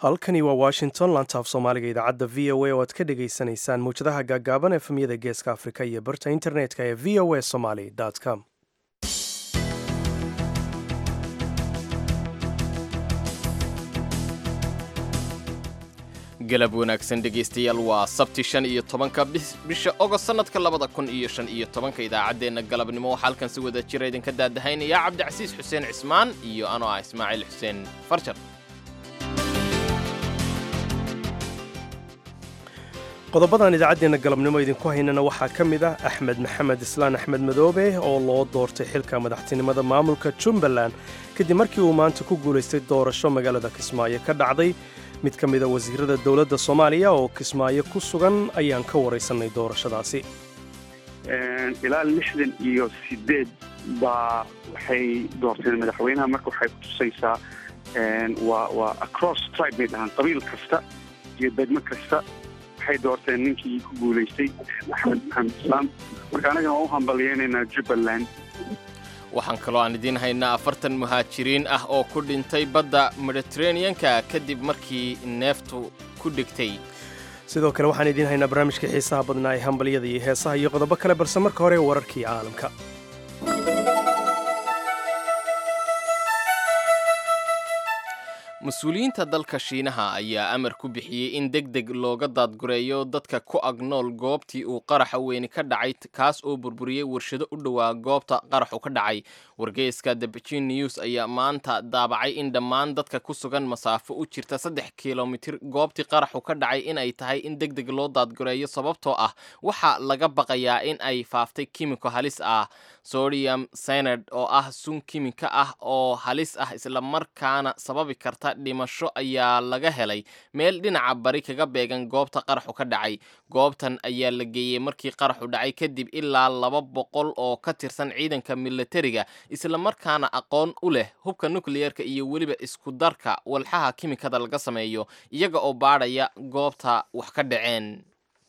halkani waa washington lantaaf soomaaliga idaacadda v o a oo aad ka dhagaysanaysaan mawjadaha gaagaaban efemyada geeska afrika iyo barta internetka ee v o a somaly com galab wanaagsan dhegaystayaal waa sabti shan iyo tobanka bisha ogost sannadka labada kun iyo shan iyo tobanka idaacaddeenna galabnimo waxaa halkan si wada jira idinka daadahaynaya cabdicasiis xuseen cismaan iyo anoo ah ismaaciil xuseen farjar qodobadan idaacaddeenna galabnimo idinku haynana waxaa ka mid ah axmed maxamed islaan axmed madoobe oo loo doortay xilka madaxtinimada maamulka jumbaland kadib markii uu maanta ku guulaystay doorasho magaalada kismaayo ka dhacday mid ka mida wasiirada dowladda soomaaliya oo kismaayo ku sugan ayaan ka waraysanay doorashadaasi ilaa lixdan iyo sideed baa waxay doorteen madaxweynaha marka waxay kutusaysaa waa waa across tribe bay dhahaan qabiil kasta iyo degmo kasta waxay doorteen ninkii ku guulaystay axmed maxamed islaam marka anagana waa u hambalyeynaynaa jubbaland waxaan kaloo aan idiin haynaa afartan muhaajiriin ah oo ku dhintay badda mediteraneanka kadib markii neeftu ku dhigtay sidoo kale waxaan idiin haynaa barnaamijkii xiisaha badnaa ee hambalyada iyo heesaha iyo qodobo kale balse marka hore wararkii caalamka mas-uuliyiinta dalka shiinaha ayaa amar ku bixiyey in deg deg looga daadgureeyo dadka ku ag nool goobtii uu qaraxa weyni ka dhacay kaas oo burburiyey warshado u dhowaa goobta qaraxu ka dhacay wargeyska the begin news ayaa maanta daabacay in dhammaan dadka ku sugan masaafo u jirta saddex kilomitir goobtii qaraxu ka dhacay in ay tahay in deg deg loo daadgureeyo sababtoo ah waxaa laga baqayaa in ay faaftay kimiko halis ah sodium senad oo ah sun kimika ah oo halis ah islamarkaana sababi karta dhimasho ayaa laga helay meel dhinaca bari kaga beegan goobta qaraxu ka dhacay goobtan ayaa la geeyey markii qaraxu dhacay kadib ilaa laba boqol oo ka tirsan ciidanka milatariga islamarkaana aqoon u leh hubka nukliyeerka iyo weliba isku darka walxaha kimikada laga sameeyo iyaga oo baadhaya goobta wax ka dhaceen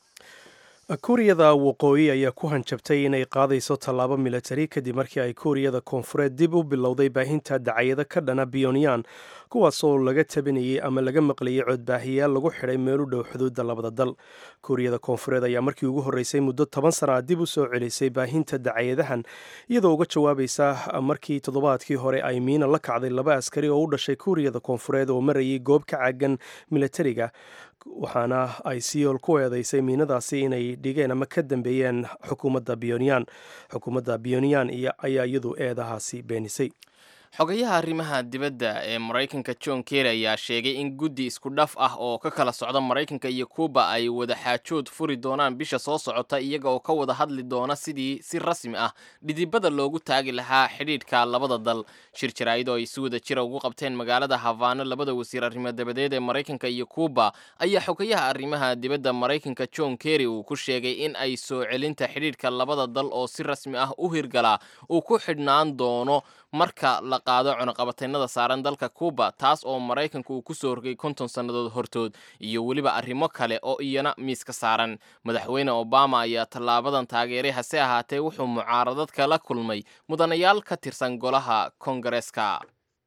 kuuriyada waqooyi ayaa ku hanjabtay inay qaadayso tallaabo milatari kadib markii ay kuuriyada koonfureed dib u bilowday baahinta dacayado ka dhana biyonyan kuwaasoo laga tabinayay ama laga maqlayay codbaahiyaal lagu xidhay meel u dhow xuduudda labada dal kuuriyada koonfureed ayaa markii ugu horreysay muddo toban sana dib u soo celisay baahinta dacayadahan iyadoo uga jawaabaysa markii toddobaadkii hore ay miina la kacday laba askari oo u dhashay kuuriyada koonfureed oo marayay goob ka caagan milatariga waxaana ay siyool ku eedeysay miinadaasi inay dhigeen ama ka dambeeyeen xukuumadda biyonyan xukuumadda biyonyan ayaa iyadu eedahaasi beenisay xogayaha arrimaha dibadda ee maraykanka john kerry ayaa sheegay in guddi isku dhaf ah oo ka kala socda maraykanka iyo kuuba ay wada xaajood furi doonaan bisha soo socota iyaga oo ka wada hadli doona sidii si rasmi ah dhidibada loogu taagi lahaa xidhiidhka labada dal shir jaraa'id oo ay si wada jira ugu qabteen magaalada havaano labada wasiir arrimo dabadeed ee maraykanka iyo kuuba ayaa xogayaha arrimaha dibadda maraykanka john kerry uu ku sheegay in ay soo celinta xidhiidhka labada dal oo si rasmi ah u hirgalaa uu ku xidhnaan doono marka la qaado cunuqabataynada saaran dalka kuuba taas oo maraykanku uu ku soo rogay konton sannadood hortood iyo weliba arrimo kale oo iyana miiska saaran madaxweyne obama ayaa tallaabadan taageeray hase ahaatee wuxuu mucaaradad kala kulmay mudanayaal ka tirsan golaha kongareeska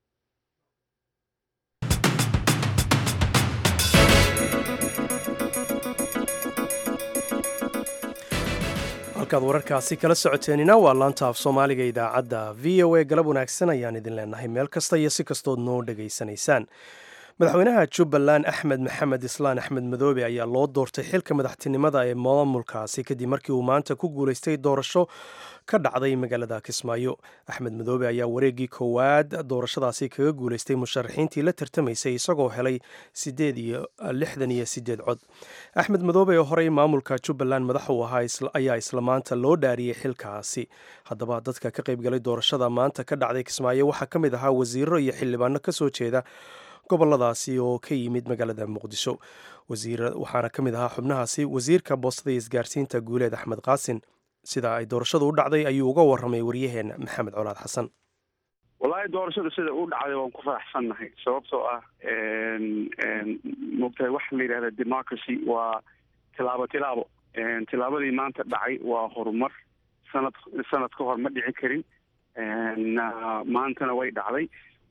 halkaad wararkaasi kala socoteenina waa laanta af soomaaliga idaacadda v o a galab wanaagsan ayaan idin leenahay meel kasta iyo si kastood noo dhegaysanaysaan madaxweynaha jubbaland axmed maxamed islaan axmed madoobe ayaa loo doortay xilka madaxtinimada ee maamulkaasi kadib markii uu maanta ku guulaystay doorasho ka dhacday magaalada kismaayo axmed madoobe ayaa wareeggii koowaad doorashadaasi kaga guulaystay musharaxiintii la tartamaysay isagoo helay sideed iyo lixdan iyo sideed cod axmed madoobe oo horey maamulka jubbaland madax uu ahaa ayaa isla maanta loo dhaariyey xilkaasi haddaba dadka ka qaybgalay doorashada maanta ka dhacday kismaayo waxaa ka mid ahaa wasiiro iyo xildhibaano kasoo jeeda goboladaasi oo ka yimid magaalada muqdisho waxaana ka mid ahaa xubnahaasi wasiirka boostada iyo isgaarsiinta guuleed axmed qaasin sida ay doorashadu u dhacday ayuu uga warramay waryaheena maxamed colaad xasan wallaahi doorashada sida u dhacday waan ku faraxsannahay sababtoo ah moogtahay waxa la yidhahda democracy waa tilaabo tilaabo tilaabadii maanta dhacay waa horumar sanad sanad ka hor ma dhici karin maantana way dhacday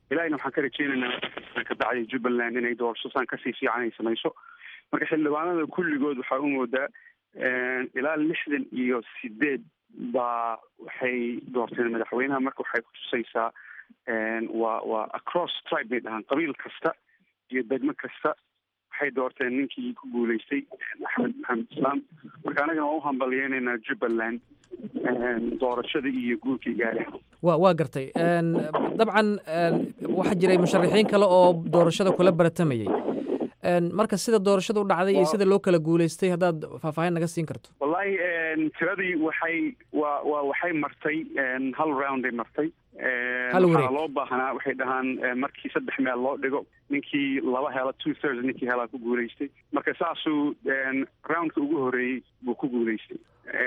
ilahina waxaan ka rajeynaynaa kabacdi jubbaland inay doorasho saan kasii fiican ay samayso marka xildhibaanada kulligood waxaa u moodaa ilaa lixdan iyo sideed baa waxay doorteen madaxweynaha marka waxay kutusaysaa waa waa across tribe bay dhahaan qabiil kasta iyo degmo kasta waxay doorteen ninkii ku guuleystay axmed maxamed islaam marka anagana waa u hambaliyeynaynaa jubbaland doorashadii iyo guurkii gaari wa waa gartay dabcan waxaa jiray musharaxiin kale oo doorashada kula baratamayey marka sida doorashada u dhacday iyo sida loo kala guuleystay haddaad faahfaahin naga siin karto wallahi tiradii waxay wa wa waxay martay hal rounday martay waxaa loo baahnaa waxay dhahaan markii saddex meel loo dhigo ninkii laba hela two thirds ninkii helaa ku guuleystay marka saasuu roundka ugu horeeyey buu ku guuleystay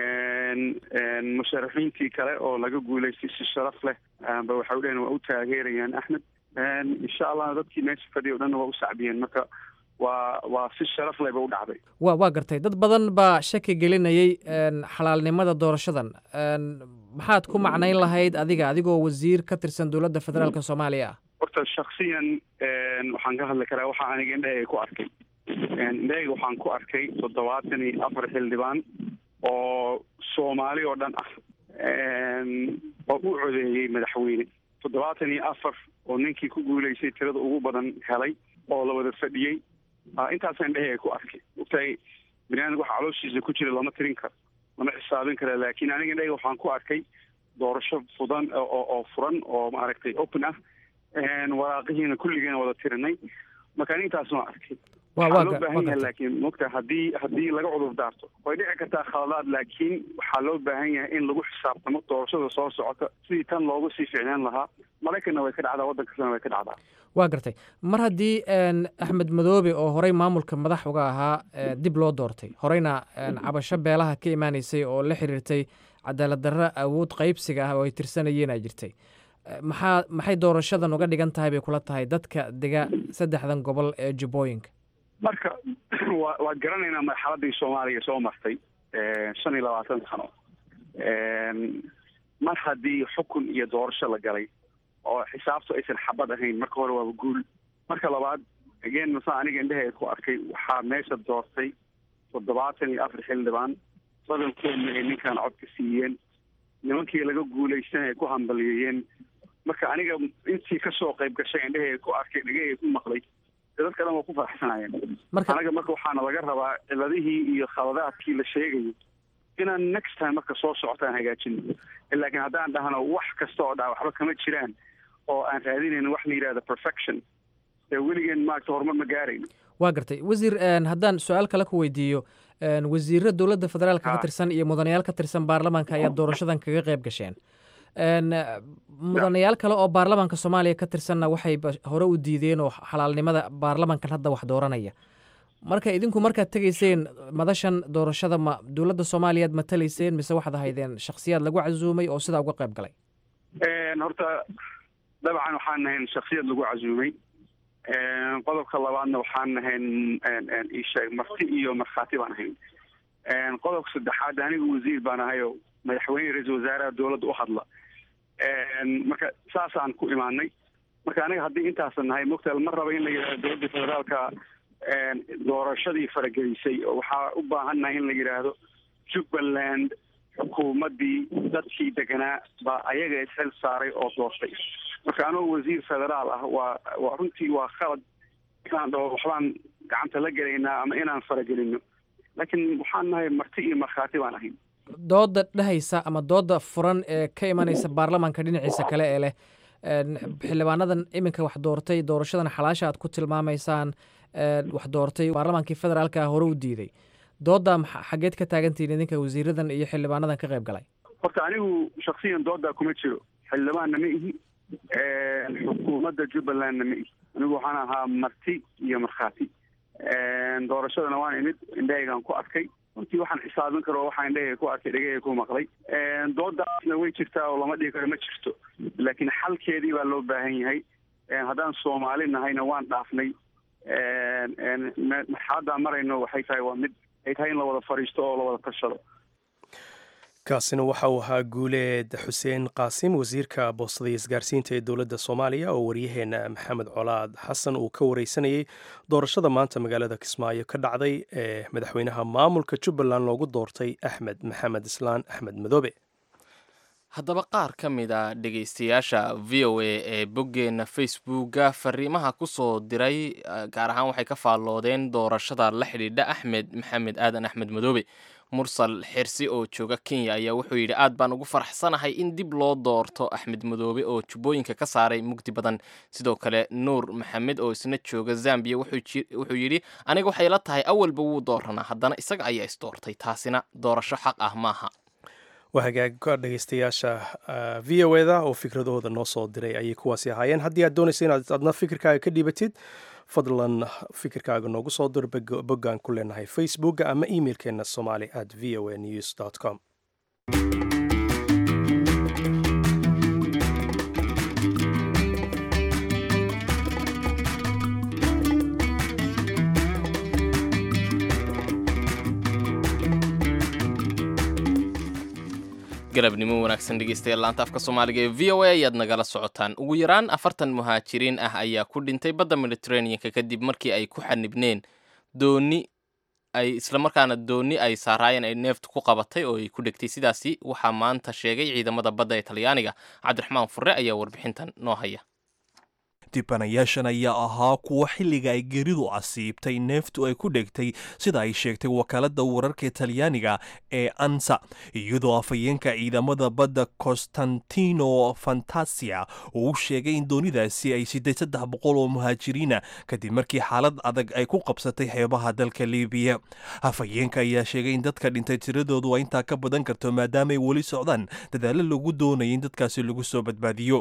musharaxiintii kale oo laga guuleystay si sharaf leh ba waxay udhaheen waa u taageerayaan axmed insha allahna dadkii meesha fadhiya o dhanna waa u sacbiyeen marka waa waa si sharaf leh ba u dhacday wa waa gartay dad badan baa shaki gelinayay xalaalnimada doorashadan maxaad ku macnayn lahayd adiga adigoo wasiir ka tirsan dowladda federaalk soomaaliya ah horta shaksiyan waxaan ka hadli karaa waxaa aniga indhahayga ku arkay indhahayga waxaan ku arkay toddobaatan iyo afar xildhibaan oo soomaali oo dhan ah oo u codeeyey madaxweyne toddobaatan iyo afar oo ninkii ku guuleystay tirada ugu badan helay oo la wada fadhiyey intaasa indhahayga ku arkay ogtahay baniaadamka waxa calooshiisa ku jira lama tirin karo lama xisaabin kara laakiin aniga indhahayga waxaan ku arkay doorasho fudan oo furan oo maaragtay open ah waraaqihiina kulligeena wada tirinay marka ani intaas waan arkay waxaa loo baahan yahay laakiin mogta haddii haddii laga cudur daarto way dhici kartaa khaladaad laakiin waxaa loo baahan yahay in lagu xisaabtamo doorashada soo socota sidii tan loogu sii ficnaan lahaa maraykanna way ka dhacdaa waddan kastana way ka dhacdaa waa gartay mar haddii axmed madoobe oo horey maamulka madax uga ahaa dib loo doortay horeyna cabasho beelaha ka imaanaysay oo la xiriirtay cadaalad darro awood qaybsiga ah oo ay tirsanayeen ay jirtay maxaa maxay doorashadan uga dhigan tahay bay kula tahay dadka dega saddexdan gobol ee jubbooyinka marka wa waa garanaynaa marxaladii soomaaliya soo martay shan iyo labaatan sano mar haddii xukun iyo doorasho la galay oo xisaabtu aysan xabad ahayn marka hore waaba guul marka labaad again masa aniga indhahayga ku arkay waxaa meesha doortay toddobaatan iyo afar xildhibaan badankoodna ay ninkan cod ka siiyeen nimankii laga guulaystana ay ku hambaliyeeyeen marka aniga intii kasoo qayb gashay indhahayga ku arkay dhegahayga ku maqlay dadka dhan waa ku faraxsanayeen anaga marka waxaana laga rabaa ciladihii iyo khaladaadkii la sheegayo inaan next time marka soo socota aan hagaajino laakiin haddaan dhahno wax kasta oo dhaa waxba kama jiraan oo aan raadinayn wax la yidhahda perfection dee weligeen maaragta horumar ma gaarayno waa gartay wasiir haddaan su-aal kale ku weydiiyo wasiiro dowladda federaalka ka tirsan iyo mudanayaal ka tirsan baarlamaanka ayaa doorashadan kaga qayb gasheen mudanayaal kale oo baarlamaanka soomaaliya ka tirsanna waxay hore u diideen oo xalaalnimada baarlamankan hadda wax dooranaya marka idinku markaad tegayseen madashan doorashada ma dowladda soomaaliyaad matalayseen mise waxaad ahaydeen shaksiyaad lagu casuumay oo sidaa uga qayb galay horta dabcan waxaan nahayn shaksiyad lagu casuumay qodobka labaadna waxaan nahayn isheeg marti iyo markhaati baan ahayn qodobka saddexaad anigu wasiir baan ahay oo madaxweyne ra-iisul wasaaraha dowladda u hadla marka saasaan ku imaanay marka aniga haddii intaasan nahay mogtaal ma raba in la yidhahdo dowladda federaalka doorashadii faragelisay oo waxaa u baahannahay in la yidhaahdo jubbaland xukuumaddii dadkii deganaa baa ayaga ishel saaray oo doortay marka anoo wasiir federaal ah waa waa runtii waa khalad inaan dhaho waxbaan gacanta la gelaynaa ama inaan faragelino laakiin waxaan nahay marti iyo markhaati baan ahayn dooda dhehaysa ama dooda furan ee ka imanaysa baarlamaanka dhinaciisa kale ee leh xildhibaanadan iminka wax doortay doorashadan xalaasha aad ku tilmaamaysaan wax doortay baarlamaankii federaalka hore u diiday dooda xageed ka taagantihiin idinka wasiiradan iyo xildhibaanadan ka qayb galay horta anigu shaksiyan doodaa kuma jiro xildhibaanna ma ihi xukuumadda jubbalandna ma ihi anigu waxaan ahaa marti iyo markhaati doorashadana waan imid indhahaygaan ku arkay runtii waxaan xisaabin karo waxaa indhahayga ku arkay dhegahayga ku maqlay doodaasna way jirtaa oo lama dhigi karo ma jirto laakiin xalkeedii baa loo baahan yahay haddaan soomaali nahayna waan dhaafnay marxaladaan marayno waxay tahay waa mid ay tahay in la wada fadhiisto oo la wada tashado kaasina waxa uu ahaa guuleed xuseen qaasim wasiirka boostada iyo isgaarsiinta ee dowladda soomaaliya oo waryaheena maxamed colaad xasan uu ka wareysanayey doorashada maanta magaalada kismaayo ka dhacday ee madaxweynaha maamulka jubbaland loogu doortay axmed maxamed islaan axmed madoobe haddaba qaar ka mid a dhegaystayaasha v o a ee boggeenna facebooka fariimaha ku soo diray gaar ahaan waxay ka faalloodeen doorashada la xidhiidha axmed maxamed aadan axmed madoobe mursal xirsi oo jooga kenya ayaa wuxuu yidhi aad baan ugu faraxsanahay in dib loo doorto axmed madoobe oo jubbooyinka ka saaray mugdi badan sidoo kale nuur maxamed oo isna jooga zambiya wuxuu yidhi aniga waxay la tahay awalba wuu dooranaa haddana isaga ayaa isdoortay taasina doorasho xaq ah maaha waa hagaagka dhegaystayaasha v o eda oo fikradahooda noo soo diray ayay kuwaasi ahaayeen haddii aad doonaysa inaad adna fikirkaaga ka dhiibatid fadlan fikirkaaga noogu soo dir boggaan ku leenahay facebooka ama emailkeena somali at v o a news com galabnimo wanaagsan dhegeystayaal laanta afka soomaaliga ee v o a ayaad nagala socotaan ugu yaraan afartan muhaajiriin ah ayaa ku dhintay badda mediteraneanka kadib markii ay ku xanibneen dooni ay islamarkaana dooni ay saaraayeen ay neeftu ku qabatay oo ay ku dhegtay sidaasi waxaa maanta sheegay ciidamada badda ee talyaaniga cabdiraxmaan furre ayaa warbixintan noo haya dibanayaashan ayaa ahaa kuwa xilliga ay geridu casiibtay neeftu ay ku dhegtay sida ay sheegtay wakaaladda wararka talyaaniga ee ansa iyadoo afhayeenka ciidamada badda constantino fantasia uu u sheegay in doonidaasi ay siday saddex boqol oo muhaajiriina kadib markii xaalad adag ay ku qabsatay xeebaha dalka libiya afhayeenka ayaa sheegay in dadka dhintay tiradoodu ay intaa ka badan karto maadaamaay weli socdaan dadaalo lagu doonaya in dadkaasi lagu soo badbaadiyo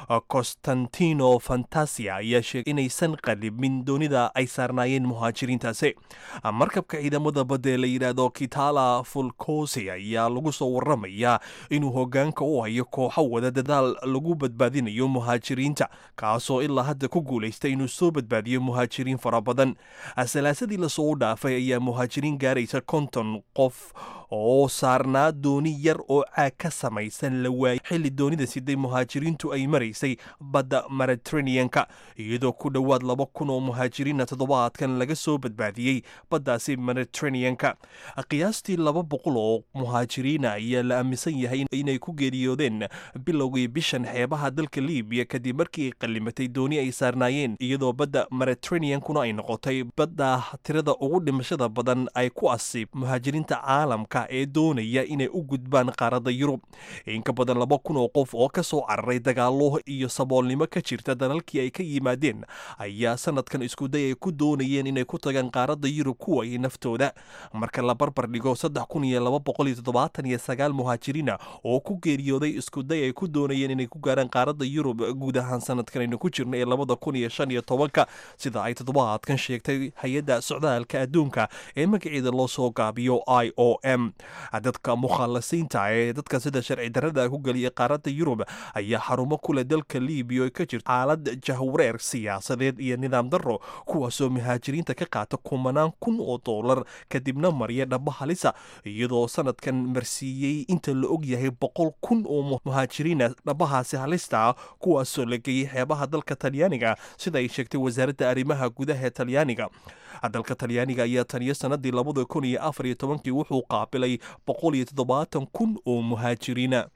constantino ayaa sheegay inaysan qalibin doonida ay saarnaayeen muhaajiriintaasi markabka ciidamada badda ee la yidhaahdo kitala fulkosi ayaa lagu soo waramayaa inuu hogaanka u hayo kooxo wada dadaal lagu badbaadinayo muhaajiriinta kaasoo ilaa hadda ku guulaystay inuu soo badbaadiyo muhaajiriin fara badan salaasadii lasoo dhaafay ayaa muhaajiriin gaaraysa konton qof oo saarnaa dooni yar oo caag ka samaysan la waayay xilli doonida siday muhaajiriintu ay maraysay badda mediteraneanka iyadoo ku dhowaad laba kun oo muhaajiriina toddobaadkan laga soo badbaadiyey baddaasi mediteraneanka qiyaastii laba boqol oo muhaajiriina ayaa la aaminsan yahay inay ku geeriyoodeen bilowgii bishan xeebaha dalka libiya kadib markii ay qallimatay dooni ay saarnaayeen iyadoo badda mediteraneankuna ay noqotay badda tirada ugu dhimashada badan ay ku asiib muhaajiriinta caalamka ee doonaya inay u gudbaan qaaradda yurub inka badan laba kun oo qof oo ka soo cararay dagaalo iyo saboolnimo ka jirta dalalkii ay ka yimaadeen ayaa sanadkan iskuday ay ku doonayeen inay ku tagaan qaaradda yurub ku waayay naftooda marka la barbar dhigo saddex kun iyo laba boqol iyo toddobaatan iyo sagaal muhaajiriina oo ku geeriyooday iskuday ay ku doonayeen inay ku gaaraan qaaradda yurub guud ahaan sanadkan aynu ku jirna ee labada kun iyo shan iyo tobanka sida ay toddobaadkan sheegtay hay-adda socdaalka adduunka ee magaceeda loo soo gaabiyo i o m dadka mukhaalasiinta ee dadka sida sharci darrada ku geliya qaaradda yurub ayaa xarumo kule dalka libiya ka jirta xaalad jahwareer siyaasadeed iyo nidaam darro kuwaasoo muhaajiriinta ka qaata kumanaan kun oo doolar kadibna marya dhaba halisa iyadoo sanadkan marsiiyey inta la og yahay boqol kun oo muhaajiriina dhabahaasi halista ah kuwaasoo la geeyey xeebaha dalka talyaaniga sida ay sheegtay wasaaradda arrimaha gudaha ee talyaaniga dalka talyaaniga ayaa taniyo sanadii labada kun iyo afar iyo tobankii wuxuu qaabilay boqol iyo toddobaatan kun oo muhaajiriina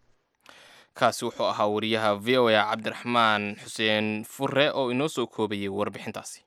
kaasi wuxuu ahaa wariyaha v o a cabdiraxmaan xuseen fure oo inoo soo koobayay warbixintaasi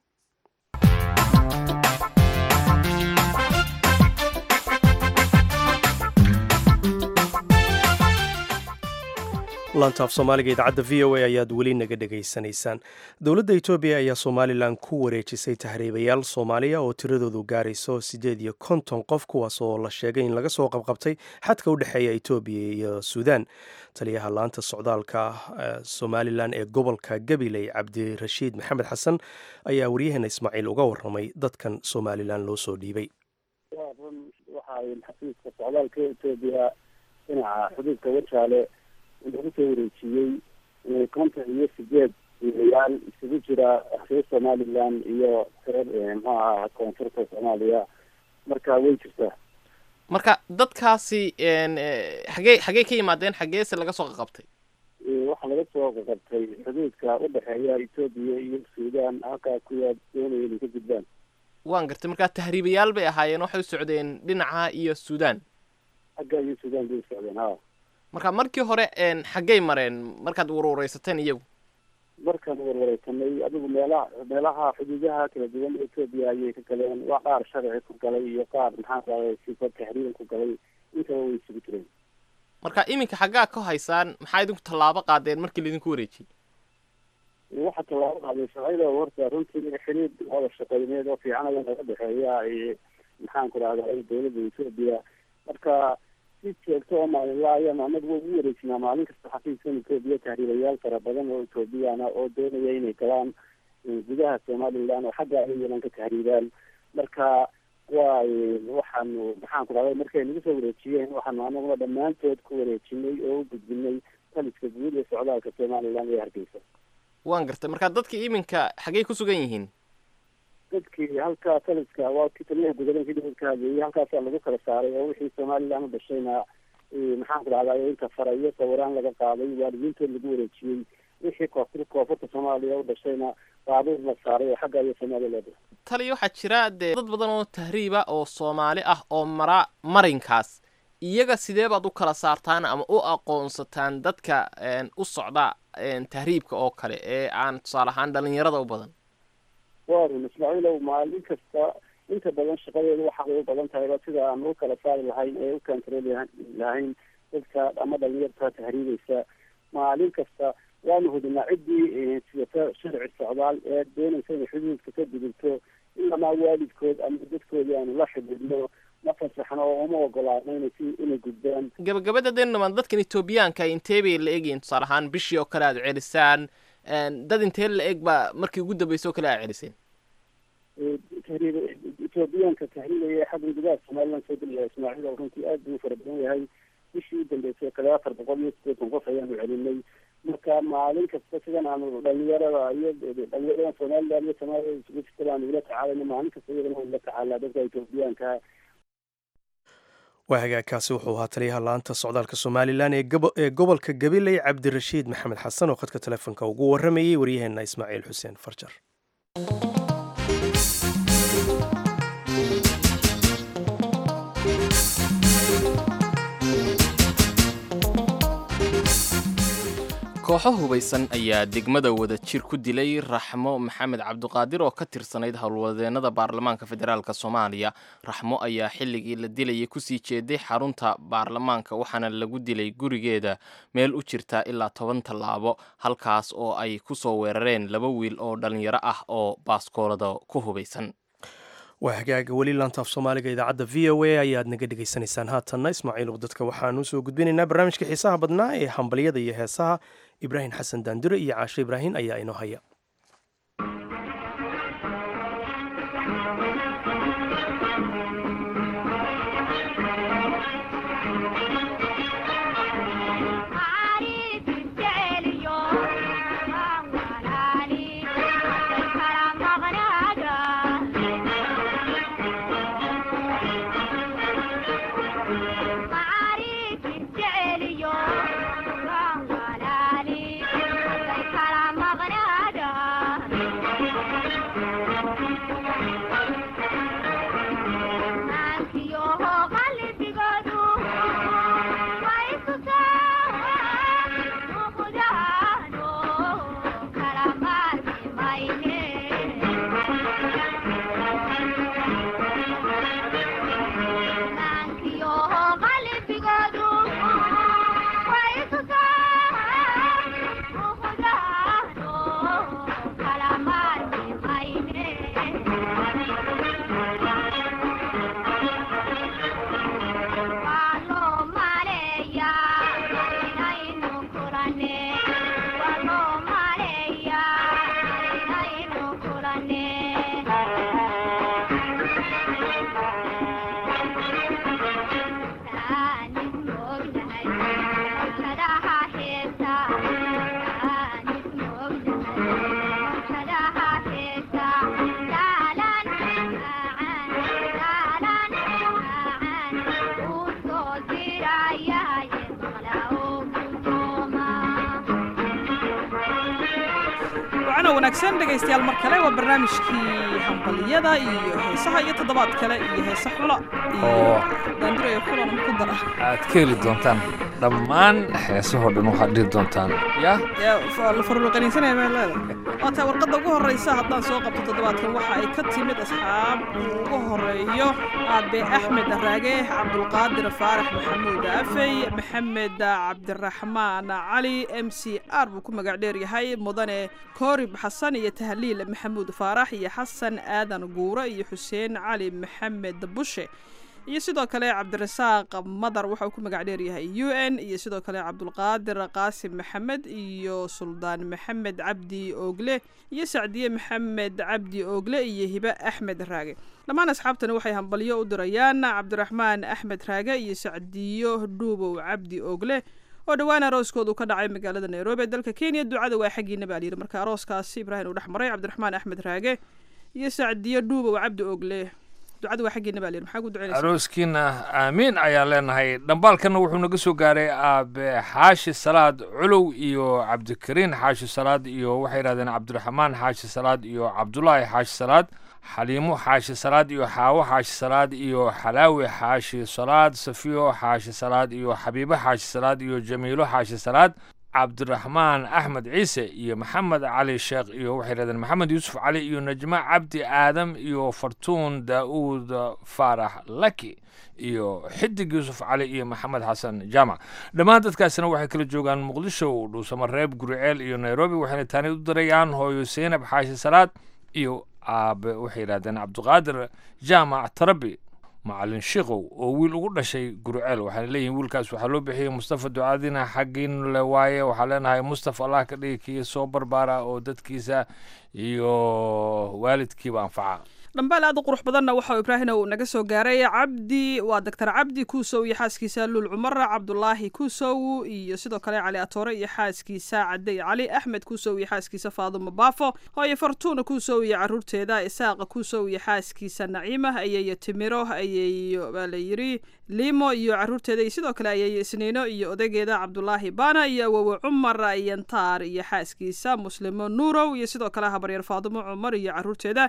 laantaaf soomaaliga idaacadda v o a ayaad weli naga dhegaysanaysaan dowladda etoobiya ayaa somalilan ku wareejisay tahriibayaal soomaaliya oo tiradoodu gaarayso siddeed iyo konton qof kuwaas oo la sheegay in laga soo qabqabtay xadka u dhexeeya etoobiya iyo suudaan taliyaha laanta socdaalka somalilan ee gobolka gabiley cabdirashiid maxamed xasan ayaa waryaheena ismaaciil uga waramay dadkan somalilan loo soo dhiibay xafiiska socdaalka etoobiya dhinaca xuduudka wajaale lagu soo wareejiyey konton iyo sideed ilayaal isugu jira reer somalilan iyo reer muxuu aha koonfurta soomaaliya marka way jirtaa marka dadkaasi xagee xagee ka yimaadeen xageese laga soo qaqabtay waxaa laga soo qaqabtay xuduudka udhexeeya etoobiya iyo suudaan halkaa kuwaa doonaya inay ka gudbaan waan gartay markaa tahriibayaal bay ahaayeen waxay u socdeen dhinaca iyo suudaan xagga iyo suudaan bay u socdeen ha marka markii hore xaggay mareen markaad warwareysateen iyagu markaan warwareysanay adigu meelaha meelaha xuduudaha kala duwan etoobiya ayay ka galeen waa qaar sharci ku galay iyo qaar maxaa raday sifa tahriiban ku galay intaba way isugu jireen marka iminka xaggaa ka haysaan maxaa idinku tallaabo qaadeen markii laidinku wareejiyey waxaa tallaabo qaaday sharcida horta runtii xiriid wada shaqeyneed oo fiican ayaa naga dhexeeya maxaan ku rahday dowladda etoobiya marka si joogto oo maalinla ayaan anagu ugu wareejinaa maalin kasta xafiiskan etoobiya tahriibayaal fara badan oo etoobiyana oo doonaya inay galaan gudaha somaliland oo xagga ay yeelan ka tahriibaan marka waa waxaanu maxaan ku rahday markay nagu soo wareejiyeen waxaanu anaguna dhammaantood ku wareejinay oo u gudbinay taliska guud ee socdaalka somaliland ee hargeysa waan gartay marka dadkii iminka xaggay ku sugan yihiin dadkii halkaa taliska waa kii taliyaha gudalanka dhibad ka hadleeyay halkaasaa lagu kala saaray oo wixii somaliland u dhashayna maxaan ku dhahday inta farayo sawiraan laga qaaday waalidiintood lagu wareejiyey wixii koofur koonfurta soomaaliya u dhashayna baabuur la saaray oo xagga iyo somaliland taliya waxaa jira dee dad badan oo tahriiba oo soomaali ah oo mara marinkaas iyaga sidee baad u kala saartaan ama u aqoonsataan dadka u socda tahriibka oo kale ee aan tusaale ahaan dhalinyarada u badan waa run ismaaciilow maalin kasta inta badan shaqadeedu waxaabay u badan tahayba sida aan u kala saari lahayn ee u kantarool lahayn dadka ama dhalinyarta tahriibaysa maalin kasta waanu hudinaa ciddii sidata sharci socdaal ee doonaysa inay xuduudka ka gudubto ilamaa waalidkood ama dadkoodii aanu la xidhiidno ma fasaxno oo uma ogolaano inay si inay gudbaan gabagabada deenamaan dadkan etoobiyaanka intee bay la egyihin tusaale ahaan bishii oo kale aad celisaan dad intee la eg baa markii ugu dambeysay oo kale aad celiseen tahriib etoobiyaanka tahriibaya xagga gudaha somaliland soo gelaya ismaaciil oo runtii aad buu u fara badan yahay bishii u dambeysay kale afar boqol iyo siddeetan qof ayaanu celinay marka maalin kasta sidan aanu dhalinyarada iyo dhalinyarada somaliland iyo soomaaliya isugu jirta aanu ula tacaalayno maalin kasta iyadana ula tacaalaa dadka etoobiyaanka waa hagaagkaasi wuxuu ahaa taliyaha laanta socdaalka somalilan ee gobolka gabiley cabdirashiid maxamed xasan oo khadka telefoonka ugu waramayey waryaheena ismaaciil xuseen farjar kooxo hubaysan ayaa degmada wada jir ku dilay raxmo maxamed cabdiqaadir oo ka tirsanayd howlwadeenada baarlamaanka federaalk soomaaliya raxmo ayaa xilligii la dilayay kusii jeeday xarunta baarlamaanka waxaana lagu dilay gurigeeda meel u jirta ilaa toban tallaabo halkaas oo ay ku soo weerareen laba wiil oo dhallinyaro ah oo baaskoolada ku hubaysan waa hagaaga weli laantaaf soomaaliga idaacadda v o a ayaad naga dhegaysanaysaan haatanna ismaaciil dadka waxaan usoo gudbinaynaa barnaamijka xiisaha badnaa ee hambalyada iyo heesaha ibraahim xasan daandure iyo caashe ibraahim ayaa inoo haya Maria, wacanoo wanaagsan dhegaystayaal mar kale waa barnaamijkii hambaliyada iyo heesaha iyo toddobaad kale iyo heese xula iyo daandurayo xulana ku dara aad ka heli doontaan dhammaan heesahoo dhan waxaad dhihi doontaan ya la faruuqanaysanaya baa leeda waataa warqadda ugu horreysa haddaan soo qabto toddobaadkan waxa ay ka timid asxaab ugu horeeyo aabe axmed raage cabdulqaadir faarax maxamuud afey maxamed cabdiraxmaan cali m c r buu ku magac dheer yahay mudane koorib xasan iyo tahliil maxamuud faarax iyo xasan aadan guure iyo xuseen cali maxamed bushe iyo sidoo kale cabdirasaaq madar waxa uu ku magac dheer yahay u n iyo sidoo kale cabdulqaadir qaasim maxamed iyo suldaan maxamed cabdi oogle iyo sacdiye maxamed cabdi oogle iyo hibe axmed raage dhammaan asxaabtani waxay hambalyo u dirayaan cabdiraxmaan axmed raage iyo sacdiyo dhuubow cabdi oogle oo dhowaan arooskoodu ka dhacay magaalada nairobi ee dalka kenya ducada waa xaggiina baa layidhi marka arooskaasi ibraahim uu dhex maray cabdiraxmaan axmed raage iyo sacdiyo dhuubow cabdi oogle ducada waa xaggiina baa layidhi maxaa ku ducaynaysa arooskiina aamiin ayaan leenahay dhambaalkanna wuxuu naga soo gaaray aabe xaashi salaad culow iyo cabdikariin xaashi salaad iyo waxay yidhahdeen cabdiraxmaan xaashi salaad iyo cabdulaahi xaashi salaad xaliimo xaashi salaad iyo xaawo xaashi salaad iyo xalaawi xaashi salaad safiyo xaashi salaad iyo xabiibo xaashi salaad iyo jamiilo xaashi salaad cabdiraxmaan axmed ciise iyo maxamed cali sheekh iyo waxay yidhahdeen maxamed yuusuf cali iyo najma cabdi aadam iyo fartuun daa'uud faarax laki iyo xidig yuusuf cali iyo maxamed xasan jaamac dhammaan dadkaasina waxay kala joogaan muqdisho dhuusamareeb guriceel iyo nairobi waxayna taani u dirayaan hooyo seynab xaashi salaad iyo aabe waxay yidhahdeen cabdiqaadir jaamac tarabi macalin shiikow oo wiil ugu dhashay gurceel waxaana leeyihin wiilkaas waxaa loo bixiyey mustafa ducaadina xaggiin le waaye waxaa leenahay mustafa allah ka dhigi kii soo barbaara oo dadkiisa iyo waalidkiiba anfaca dhambaal aad u qurux badanna waxa ibraahina uu naga soo gaaray cabdi waa doctor cabdi kuusow iyo xaaskiisa luul cumar cabdulaahi kuusow iyo sidoo kale cali atoore iyo xaaskiisa cadey cali axmed kuusow iyo xaaskiisa faadumo baafo hooyo fartuuna kuusow iyo caruurteeda isaaqa kuusow iyo xaaskiisa naciima ayeeyo timiro ayeeyo baa la yiri limo iyo caruurteeda iyo sidoo kale ayeeyo isniino iyo odageeda cabdulaahi baana iyo awowe cumar yantaar iyo xaaskiisa muslimo nuurow iyo sidoo kale habaryar faadumo cumar iyo caruurteeda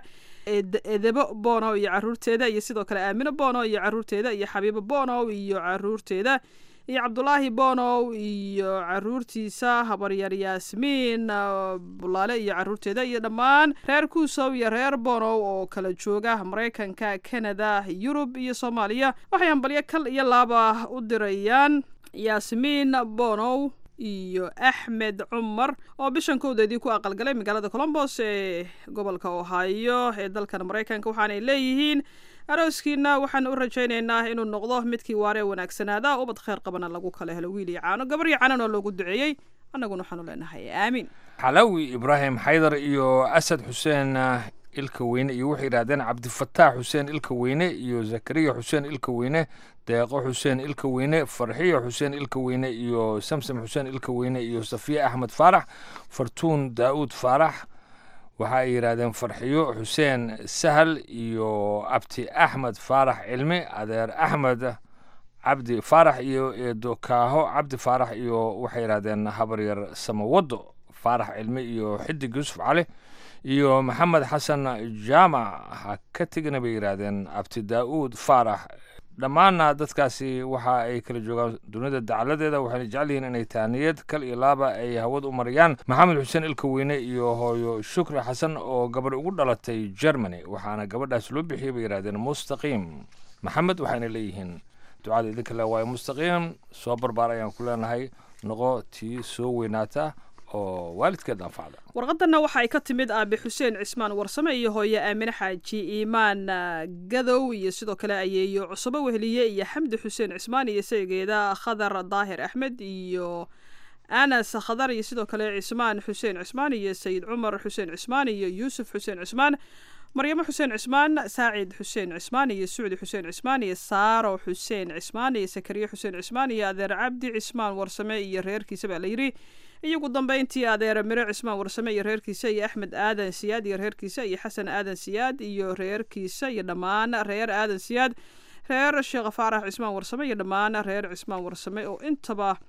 edebo bono iyo caruurteeda iyo sidoo kale aamino bono iyo caruurteeda iyo xabiibo bono iyo caruurteeda iyo cabdulaahi bonow iyo caruurtiisa habaryar yaasmiin bulaale iyo caruurteeda iyo dhammaan reer kuusow iyo reer bonow oo kala jooga maraykanka canada yurub iyo soomaaliya waxay hambalyo kal iyo laaba u dirayaan yaasmiin bonow iyo axmed cumar oo bishan kowdeedii ku aqalgalay magaalada colombos ee gobolka ohio ee dalkan maraykanka waxaanay leeyihiin arooskiina waxaan u rajaynaynaa inuu noqdo midkii waaree wanaagsanaada ubad kheyr qabana lagu kala helo wiil iyo caano gabar iyo caanana loogu duceeyey annaguna waxaanu leenahay aamiin xalawi ibraahim xaydar iyo asad xuseen ilka weyne iyo waxay yidhahdeen cabdifataax xuseen ilka weyne iyo zakariya xuseen ilka weyne deeqo xuseen ilka weyne farxiyo xuseen ilka weyne iyo samsam xuseen ilka weyne iyo safiya axmed faarax fartuun daa'uud faarax waxa ay yidhahdeen farxiyo xuseen sahal iyo abti axmed faarax cilmi adeer axmed cabdi faarax iyo eedo kaaho cabdi faarax iyo waxay yidhahdeen habaryar samawado faarax cilmi iyo xidig yuusuf cali iyo maxamed xasan jaamac ha ka tegina bay yidhaahdeen abti daa'uud faarax dhammaanna dadkaasi waxa ay kala joogaan dunida dacaladeeda waxayna jecel yihiin inay taaniyad kal iyo laaba ay hawad u marayaan maxamed xuseen ilka weyne iyo hooyo shukri xasan oo gabadh ugu dhalatay germany waxaana gabadhaas loo bixiyey bay yidhahdeen mustaqiim maxamed waxayna leeyihiin ducada idinka le waayo mustaqiim soo barbaar ayaan ku leenahay noqo tii soo weynaata oo waalidkeed anfacda warqadanna waxa ay ka timid aabe xuseen cismaan warsame iyo hooye aamine xaaji iimaan gadow iyo sidoo kale ayeeyo cusubo weheliye iyo xamdi xuseen cismaan iyo saygeeda khadar daahir axmed iyo anas khadar iyo sidoo kale cismaan xuseen cismaan iyo sayid cumar xuseen cismaan iyo yuusuf xuseen cismaan maryamo xuseen cismaan saacid xuseen cismaan iyo sucdi xuseen cismaan iyo saaro xuseen cismaan iyo sakariye xuseen cismaan iyo adeer cabdi cismaan warsame iyo reerkiisa baa la yidhi iyo ugu dambeyntii adeer miro cismaan warsame iyo reerkiisa iyo axmed aadan siyaad iyo reerkiisa iyo xasan aadan siyaad iyo reerkiisa iyo dhammaan reer aadan siyaad reer sheekh faarax cismaan warsame iyo dhammaan reer cismaan warsame oo intaba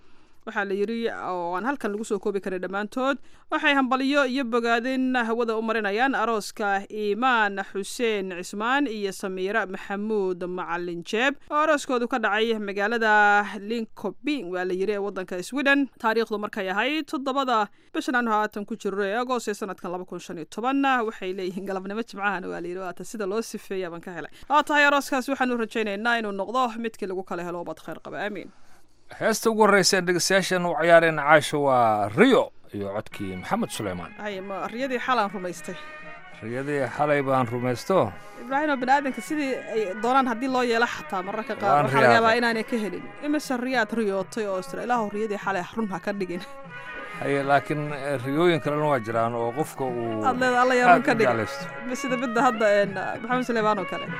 waxaa la yidhi oo aan halkan lagu soo koobi karin dhammaantood waxay hambaliyo iyo bogaadin hawada u marinayaan arooska iimaan xuseen cismaan iyo samiira maxamuud macalin jeeb oo arooskoodu ka dhacay magaalada linkobing waa la yidhi ee waddanka sweden taariikhdu markay ahayd toddobada bishan aanu haatan ku jiro ee agost ee sanadkan laba kun shan iyo toban waxay leeyihiin galabnimo jimcahan waa la yidhi waata sida loo sifeeya baan ka helay waa tahay arooskaas waxaanu rajaynaynaa inuu noqdo midkii lagu kala helo ubad khayr qaba aamiin heesta ugu horreysa ee dhegeystayaashan u ciyaareen caasho waa riyo iyo codkii maxamed suleymaan hay ma riyadii xalaan rumaystay riyadii xalay baan rumaysto ibraahim oo baniaadanka sidii ay doonaan haddii loo yeelo xataa mararka qaar Waan waxaa laga yaabaa riyaaday. inaanay ka helin imise riyaad riyootay oo istira ilaahu riyadii xalay run ha ka dhigin haye laakiin eh, riyooyin kalena waa jiraan oo qofka uu aad leeda alla yaa run aad ka u dhigin jeclaysto sida midda hadda een, maxamed suleymaan oo kale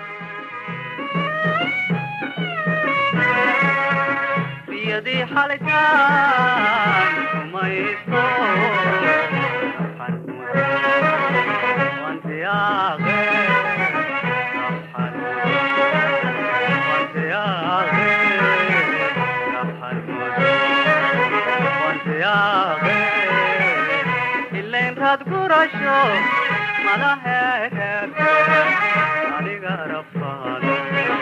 riyadii xalitaan rumaysto Waxaan waan siyaaqe Waxaan waan siyaaqe Waxaan waan siyaaqe ilayn raad gurasho madaheer aniga rafaade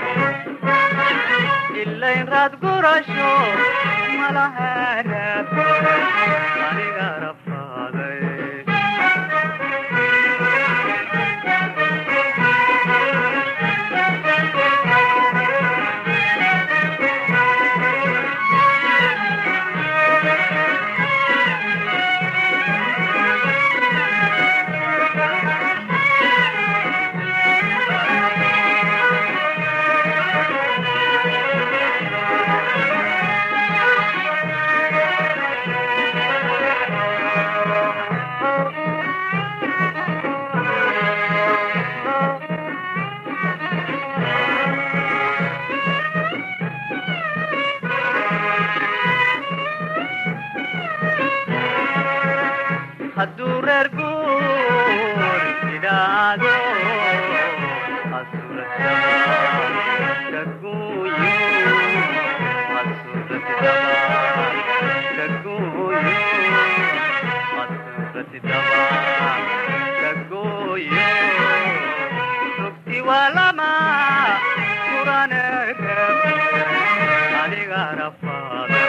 ilayn raad gurasho malahereeb aniga rafaaday hadduu reer guur idhaado asurata kaguyo asuratidaba kaguyo asuratidaba kaguyo rugti waa lama kuraneereb aniga rafaade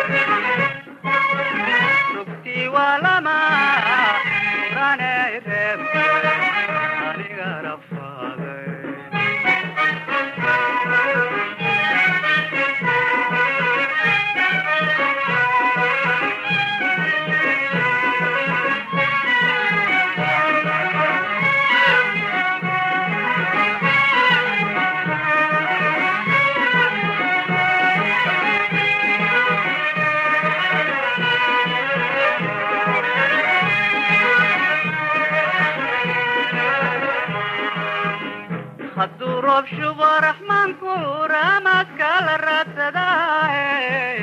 rugti waa lama kuraneereb aniga rafaade hadduu roob shubo raxmaanku raamaadka la raadsadaaye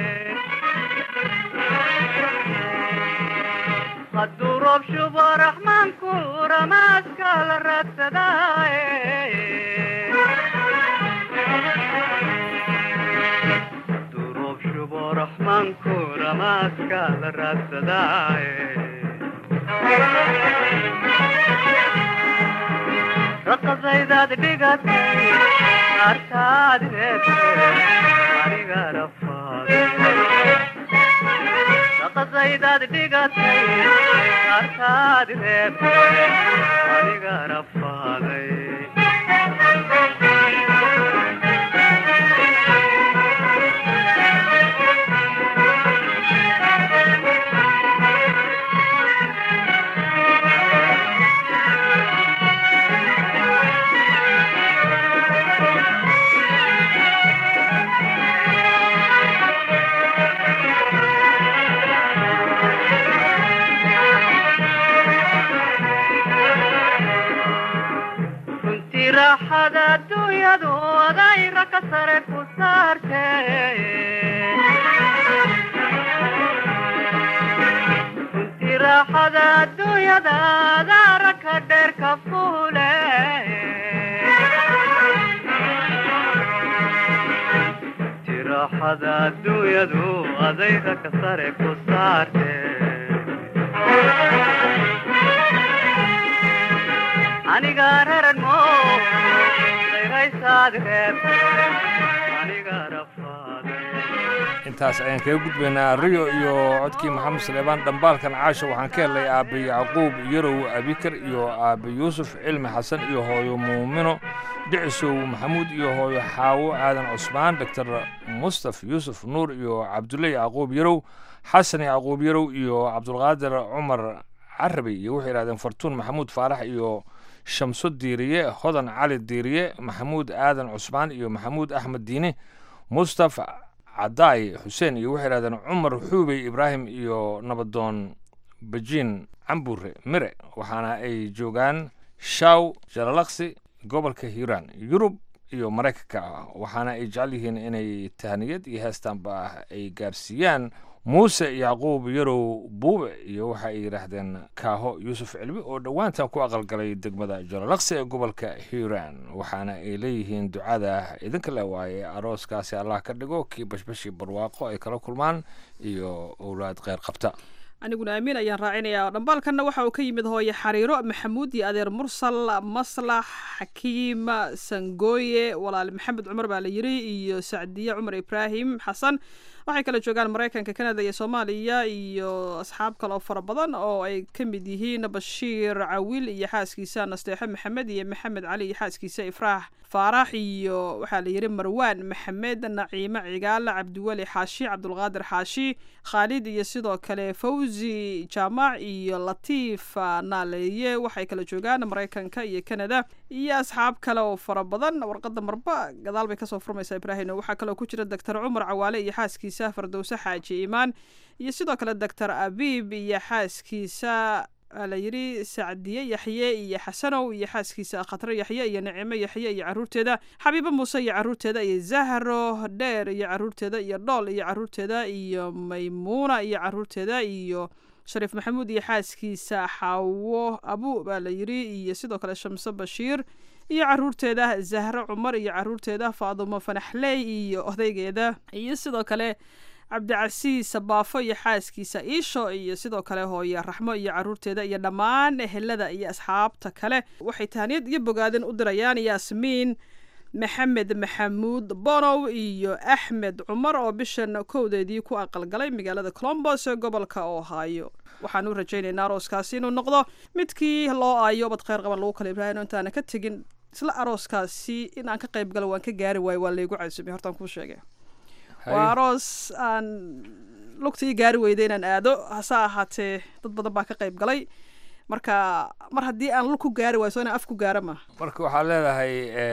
hadduu roob shubo raxmaanku raamaadka la raadsadaaye hadduu roob shubo raxmaanku raamaadka la raadsadaaye raqasaydaad dhigatay artaad reebtay aniga rafaade raqasaydaad dhigatay artaad reebtay aniga rafaaday runtii raaxada adduunyadu adayra ka sare ku saartee runtii raaxada adduunyada adaara ka dheer ka fuule runtii raaxada adduunyadu adayga ka sare ku saarte aniga raran mo dayraysaad reeb aniga rafaad intaas ayaan kaga gudbaynaa riyo iyo codkii maxamed saleebaan dhambaalkan caasha waxaan ka helnay aabbe yacquub yarow abikar iyo aabbe yuusuf cilmi xasan iyo hooyo muumino dhicisow maxamuud iyo hooyo xaawo aadan cusmaan doctor mustaf yuusuf nuur iyo cabdulle yacquub yarow xasan yacquub yarow iyo cabdulqaadir cumar carabi iyo waxay yidhahdeen fartuun maxamuud faarax iyo shamso diiriye hodan cali diiriye maxamuud aadan cusmaan iyo maxamuud axmed diine mustaf cadaay xuseen iyo waxay yidhahdeen cumar xuubey ibraahim iyo nabadoon bajiin cambure mire waxaana ay joogaan shaw jalalaqsi gobolka hiiraan yurub iyo maraykanka waxaana ay jecel yihiin inay tahniyad iyo heestaanba ay gaarsiiyaan muuse yacquub yarow buube iyo waxa ay yidhaahdeen kaaho yuusuf cilmi oo dhowaantan ku aqalgalay degmada jalalaqsi ee gobolka hiiraan waxaana ay leeyihiin ducada idinka le waaye arooskaasi allah ka dhigo kii bashbashii barwaaqo ay kala kulmaan iyo owlaad kheyr qabta aniguna amiin ayaan raacinayaa dhambaalkanna waxa uu ka yimid hooye xariiro maxamuud iyo adeer mursal maslax xakiim sangooye walaal maxamed cumar baa la yiri iyo sacdiye cumar ibraahim xasan waxay kala joogaan maraykanka canada iyo soomaaliya iyo asxaab kale oo fara badan oo ay ka mid yihiin bashiir cawil iyo xaaskiisa nasteexo maxamed iyo maxamed cali iyo xaaskiisa ifraax faarax iyo waxaa la yidhi marwaan maxamed naciime cigaal cabdiweli xaashi cabdulqaadir xaashi khaalid iyo sidoo kale fawzi jaamac iyo latiif naaleeye waxay kala joogaan maraykanka iyo canada iyo asxaab kale oo fara badan warqada marba gadaal bay kasoo furmaysaa ibraahim waxaa kaloo ku jira doctor cumar cawaale iyo xaaskiisa fardowse xaaji iimaan iyo sidoo kale doctor abiib iyo xaaskiisa la yidhi sacdiye yaxye iyo xasanow iyo xaaskiisa khatre yaxye iyo nicimo yaxye iyo caruurteeda xabiibo muuse iyo caruurteeda iyo zahro dheer iyo caruurteeda iyo dhool iyo caruurteeda iyo maymuuna iyo caruurteeda iyo shariif maxamuud iyo xaaskiisa xaawo abu baa la yidhi iyo sidoo kale shamse bashiir iyo caruurteeda zahro cumar iyo caruurteeda faadumo fanaxley iyo odaygeeda iyo sidoo kale cabdicasiis baafo iyo xaaskiisa iisho iyo sidoo kale hooye raxmo iyo caruurteeda iyo dhammaan ehelada iyo asxaabta kale waxay tahaniyad iyo bogaadin u dirayaan yaasmiin maxamed maxamuud bonow iyo axmed cumar oo bishan kowdeedii ku aqalgalay magaalada colombos ee gobolka ohio waxaan u rajaynaynaa arooskaasi inuu noqdo midkii loo aayo bad kheyr qaban lagu kala ibraahino intaana ka tegin isla arooskaasi in aan ka qayb galo waan ka gaari waayo waa laygu casumay hortaan kuu sheegay waa aroos aan lugta ii gaari weyda inaan aado hase ahaatee dad badan baa ka qayb galay marka mar haddii aan lug ku gaari waayo so inaan af ku gaara ma marka waxaad leedahay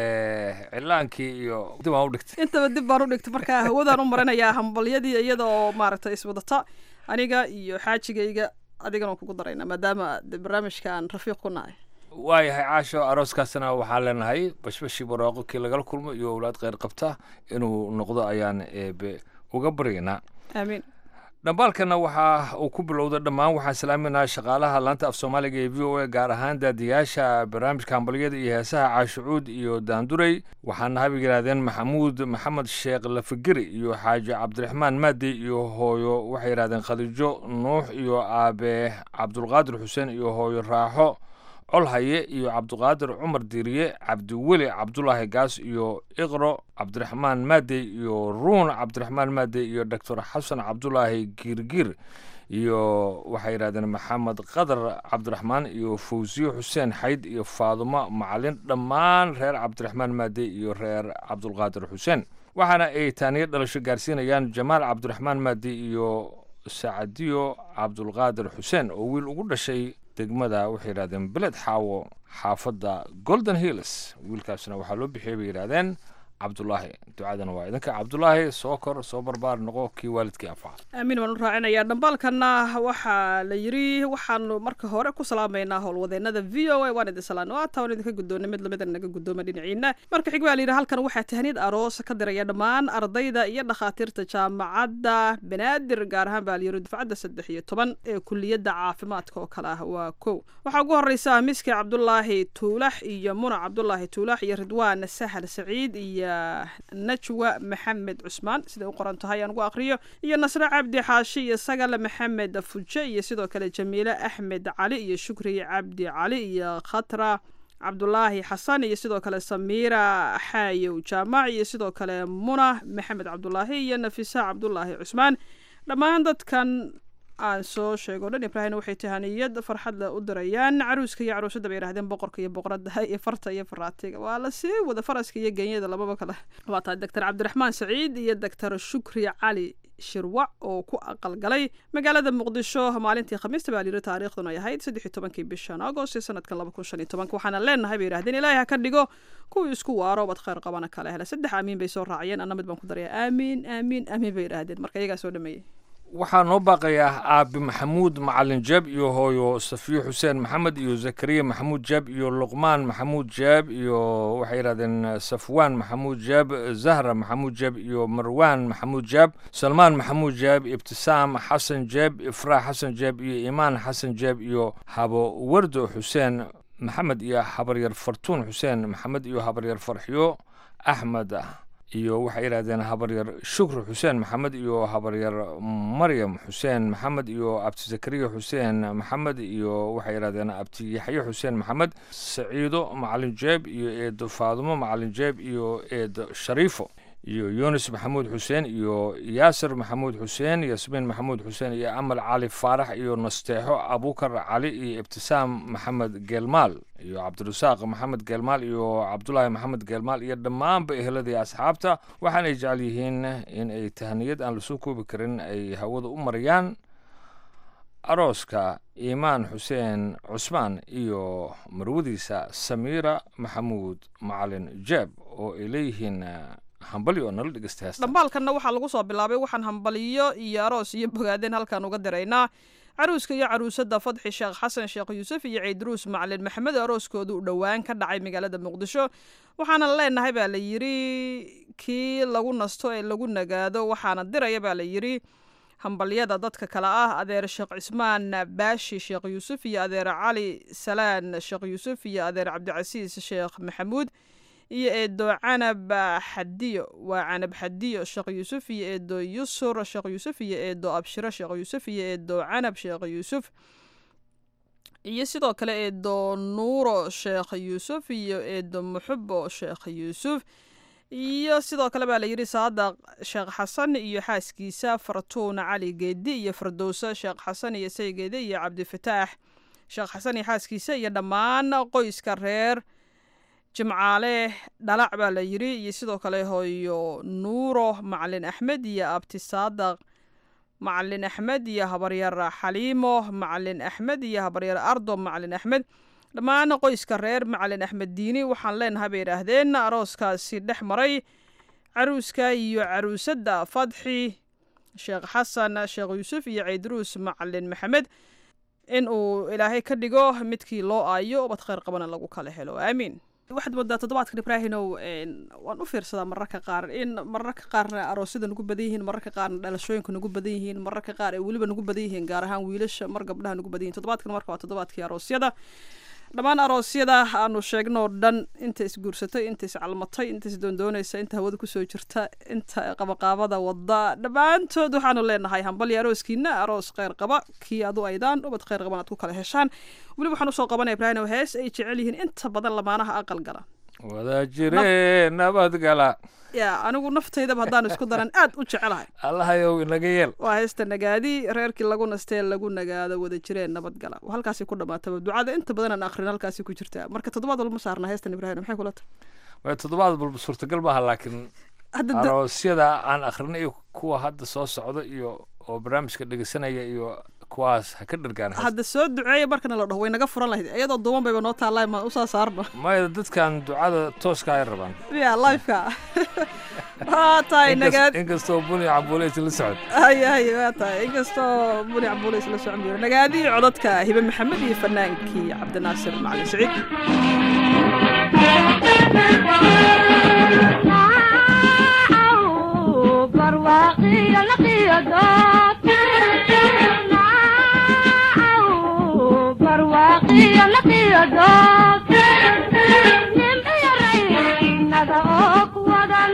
cilaankii iyo dib aan u dhigtay intaba dib baan u dhigtay marka hawadaan u marinayaa hambalyadii iyada oo maaragtay iswadata aniga iyo xaajigayga adigana waan kugu daraynaa maadaama barnaamijka aan rafiiq ku nahay waayahay caasho arooskaasna waxaan leenahay bashbashii barwaaqo kii lagala kulmo iyo owlaad kheyr qabta inuu noqdo ayaan eebe uga baryaynaa aamiin dhambaalkana waxa uu ku bilowda dhammaan waxaan salaaminaha shaqaalaha laanta af soomaaliga ee v o a gaar ahaan daadiyaasha barnaamijka hambalyada iyo heesaha caashucuud iyo daanduray waxaana habig yidhahdeen maxamuud maxamed sheekh lafigeri iyo xaaji cabdiraxmaan maadi iyo hooyo waxay yidhahdeen khadiijo nuux iyo aabe cabdulqaadir xuseen iyo hooyo raaxo colhaye iyo cabdiqaadir cumar diiriye cabdiweli cabdulaahi gaas iyo iqro cabdiraxmaan maadey iyo ruun cabdiraxmaan maadey iyo doctor xasan cabdulaahi giirgiir iyo waxay yidhahdeen maxamed qadar cabdiraxmaan iyo fawsiye xuseen xayd iyo faadumo macalin dhammaan reer cabdiraxmaan maadey iyo reer cabdulqaadir xuseen waxaana ay taaniyo dhalasho gaarsiinayaan jamaal cabdiraxmaan maadey iyo sacadiyo cabdulqaadir xuseen oo wiil ugu dhashay degmada waxay yidhahdeen beled xaawo xaafadda golden hills wiilkaasna waxaa loo bixiyey bay yidhahdeen cabdulaahi ducadana waa idinka cabdulaahi soo kor soo barbaar noqo kii waalidkii anfaca aamiin waan u raacinayaa dhambaalkana waxaa la yiri waxaanu marka hore ku salaamaynaa howlwadeenada v o a waan idin salaano ata waan idinka guddoonay mid lamida naga guddooma dhinaciina marka xig waa la yidhi halkan waxaa tahniyad aroos ka diraya dhammaan ardayda iyo dhakhaatiirta jaamacadda banaadir gaar ahaan baa la yiri dufcadda saddex iyo toban ee kuliyadda caafimaadka oo kale ah waa kow waxaa ugu horeysa miski cabdulaahi tuulax iyo muna cabdulaahi tuulax iyo ridwaan sahal saciid iyo ah, najwa maxamed cusmaan siday u qoran tahay aan ugu aqriyo iyo nasre cabdi xaashi iyo sagale maxamed fuje iyo sidoo kale jamiile axmed cali iyo shukri cabdi cali iyo khatra cabdulaahi xasan iyo sidoo kale samiira xaayow jaamac iyo sidoo kale muna maxamed cabdulaahi iyo nafisa cabdulaahi cusmaan dhammaan dadkan aan soo sheego dhan ibraahim waxay tahaniyad farxadle u dirayaan caruuska iyo caruusadda bay yidhahdeen boqorka iyo boqorada iyo farta iyo faraatiga waa la sii wada faraska iyo genyada lababa kale waa tahay doctor cabdiraxmaan saciid iyo doctor shukri cali shirwac oo ku aqalgalay magaalada muqdisho maalintii khamiista baa layiri taariikhdun ay ahayd saddex iyo tobankii bishan agost ee sanadkan laba kun shan iyo tobanka waxaana leenahay bay yidhahdeen ilaahay ha ka dhigo kuwii isku waaro bad khayr qabana kala hela saddex aamiin bay soo raaciyeen anna mid baan ku daraya aamiin aamiin aamiin bay yidhahdeen marka iyagaa soo dhameeyey waxaa noo baaqayaa aabi maxamuud macalin jeeb iyo hooyo safiyo xuseen maxamed iyo zakariya maxamuud jeeb iyo luqmaan maxamuud jeeb iyo waxay yidhahdeen safwaan maxamuud jeeb zahra maxamuud jeeb iyo marwaan maxamuud jeeb salmaan maxamuud jeeb ibtisaam xasan jeeb ifraax xasan jeeb iyo imaan xasan jeeb iyo habo wardo xuseen maxamed iyo habaryar fartuun xuseen maxamed iyo habaryar farxiyo axmed iyo waxay yidhahdeen habaryar shukri xuseen maxamed iyo habaryar maryam xuseen maxamed iyo abti zakariya xuseen maxamed iyo waxay yidhahdeen abti yaxye xuseen maxamed saciido macalin jeeb iyo eedo faadumo macalin jeeb iyo eedo shariifo iyo yunis maxamuud xuseen iyo yaasir maxamuud xuseen yasmiin maxamuud xuseen iyo amal cali faarax iyo nasteexo abukar cali iyo ibtisaam maxamed geelmaal iyo cabdirasaaq maxamed geelmaal iyo cabdulaahi maxamed geelmaal iyo dhammaanba eheladii asxaabta waxaanay jecel yihiin in ay tahaniyad aan lasoo koobi karin ay hawada u mariyaan arooska iimaan xuseen cusmaan iyo marwadiisa samiira maxamuud macalin jeeb oo ay leeyihiin hambalyo oo nala dhegeysta heesta dhambaalkanna waxaa lagu soo bilaabay waxaan hambaliyo iyo aroos iyo bogaadeen halkaan uga diraynaa caruuska iyo caruusadda fadxi sheekh xasan sheekh yuusuf iyo ciidruus macalin maxamed arooskoodu u dhowaan ka dhacay magaalada muqdisho waxaana leenahay baa la yidhi kii lagu nasto ee lagu nagaado waxaana diraya baa la yidhi hambalyada dadka kale ah adeer sheekh cismaan baashi sheekh yuusuf iyo adeer cali salaan sheekh yuusuf iyo adeer cabdicasiis sheekh maxamuud iyo eedo canab xadiyo waa canab xadiyo sheekh yuusuf iyo eedo yusur sheekh yuusuf iyo eedo abshiro sheekh yuusuf iyo eedo canab sheekh yuusuf iyo sidoo kale eedo nuuro sheekh yuusuf iyo eedo muxubo sheekh yuusuf iyo sidoo kale baa la yidhi saadaq sheekh xasan iyo xaaskiisa fartuun cali geedi iyo fardowsa sheekh xasan iyo saygeede iyo cabdifataax sheekh xasan iyo xaaskiisa iyo dhammaan qoyska reer jimcaale dhalac baa la yidhi iyo sidoo kale hooyo nuuro macalin axmed iyo abti saadaq macalin axmed iyo habaryar xaliimo macalin axmed iyo habaryar ardo macalin axmed dhammaan qoyska reer macalin axmed diini waxaan leenahay bay idhaahdeen arooskaasi dhex maray caruuska iyo caruusadda fadxi sheekh xasan sheekh yuusuf iyo ciidruus macalin maxamed in uu ilaahay ka dhigo midkii loo aayo ubad khayr qabana lagu kala helo aamiin waxaad moodaa toddobaadkan ibraahinow waan u fiirsadaa mararka qaar in mararka qaarna aroosyada nagu badan yihiin mararka qaarna dhalashooyinka nagu badan yihiin mararka qaar ay weliba nagu badan yihiin gaar ahaan wiilasha mar gabdhaha nagu badan yihin toddobaadkan marka waa toddobaadkii aroosyada dhammaan aroosyada aanu sheegnoo dhan inta isguursatay inta iscalmatay inta isdoondoonaysa inta hawada kusoo jirta inta qabaqaabada wada dhammaantood waxaanu leenahay hambalya arooskiina aroos kheyr qaba kii adu aydaan ubad kheyr qaban aad ku kala heshaan weliba waxaan usoo qabanaya ibraahim hees ay jecel yihiin inta badan lamaanaha aqal gala wada jire nabadgala ya anigu naftaydaba haddaan isku daran aad u jecelahay allahayow inaga yeel waa heesta nagaadi reerkii lagu nastee lagu nagaado wada jireen nabadgala halkaasi ku dhamaataba ducada inta badan aan akrin halkaasi ku jirtaa marka toddobaad walma saarna heestan ibrahim maxay kula tahay way toddobaad walba suurtagal maaha laakiin aroosyada aan akrinay iyo kuwa hadda soo socda iyo oo barnaamijka dhegeysanaya iyo kuwaas ha ka dhargaan hadda soo duceeya markana la dhaho way naga furan lahayd iyadoo duuban bayba noo taallaa ma usaa saarno maya dadkan ducada tooska ay rabaan ya lifeka waa tahay nagaad inkastoo buni cambuuleys la socod haya haya waa tahay inkastoo buni cambuuleys la socon jiro nagaadii codadka hibe maxamed iyo fanaankii cabdinaasir macalin saciid nimciyaray naga oo kuwada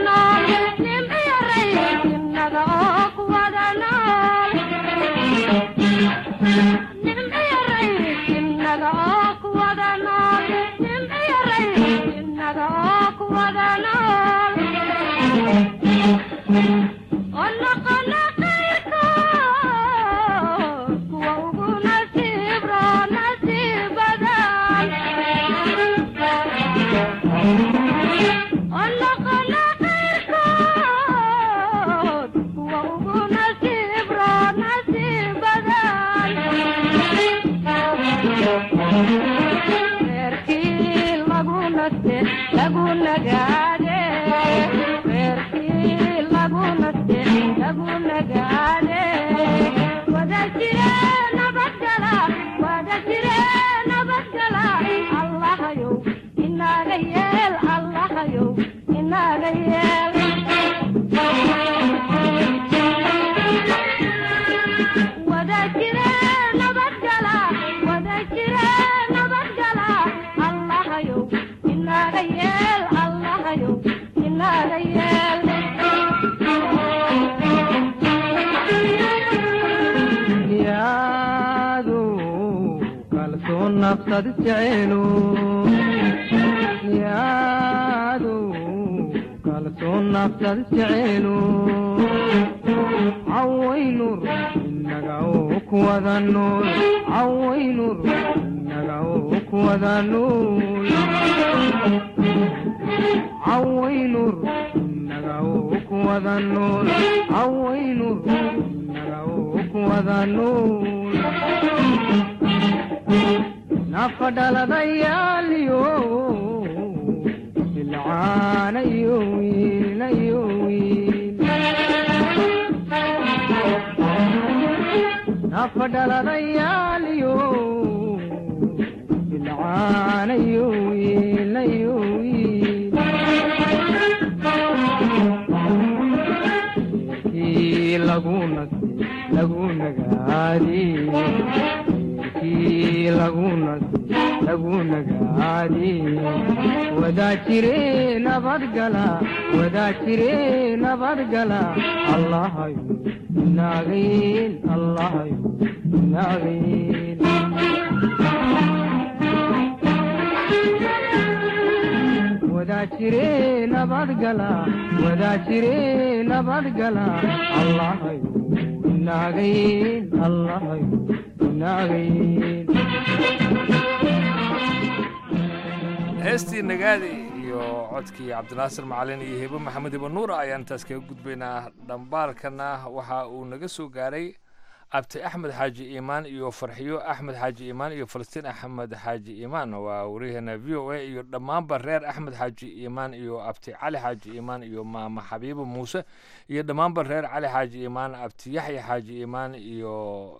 heestii nagaadi iyo codkii cabdinaasir macalin iyo hebe maxamed iba nuura ayaan intaas kaga gudbaynaa dhambaalkana waxa uu naga soo gaaray abti axmed xaaji iimaan iyo farxiyo axmed xaaji iimaan iyo falastiin axmed xaaji iimaan waa wariyaheena v o a iyo dhammaanba reer axmed xaaji iimaan iyo abti cali xaaji iimaan iyo maama xabiibo muuse iyo dhammaanba reer cali xaaji iimaan abti yaxya xaaji iimaan iyo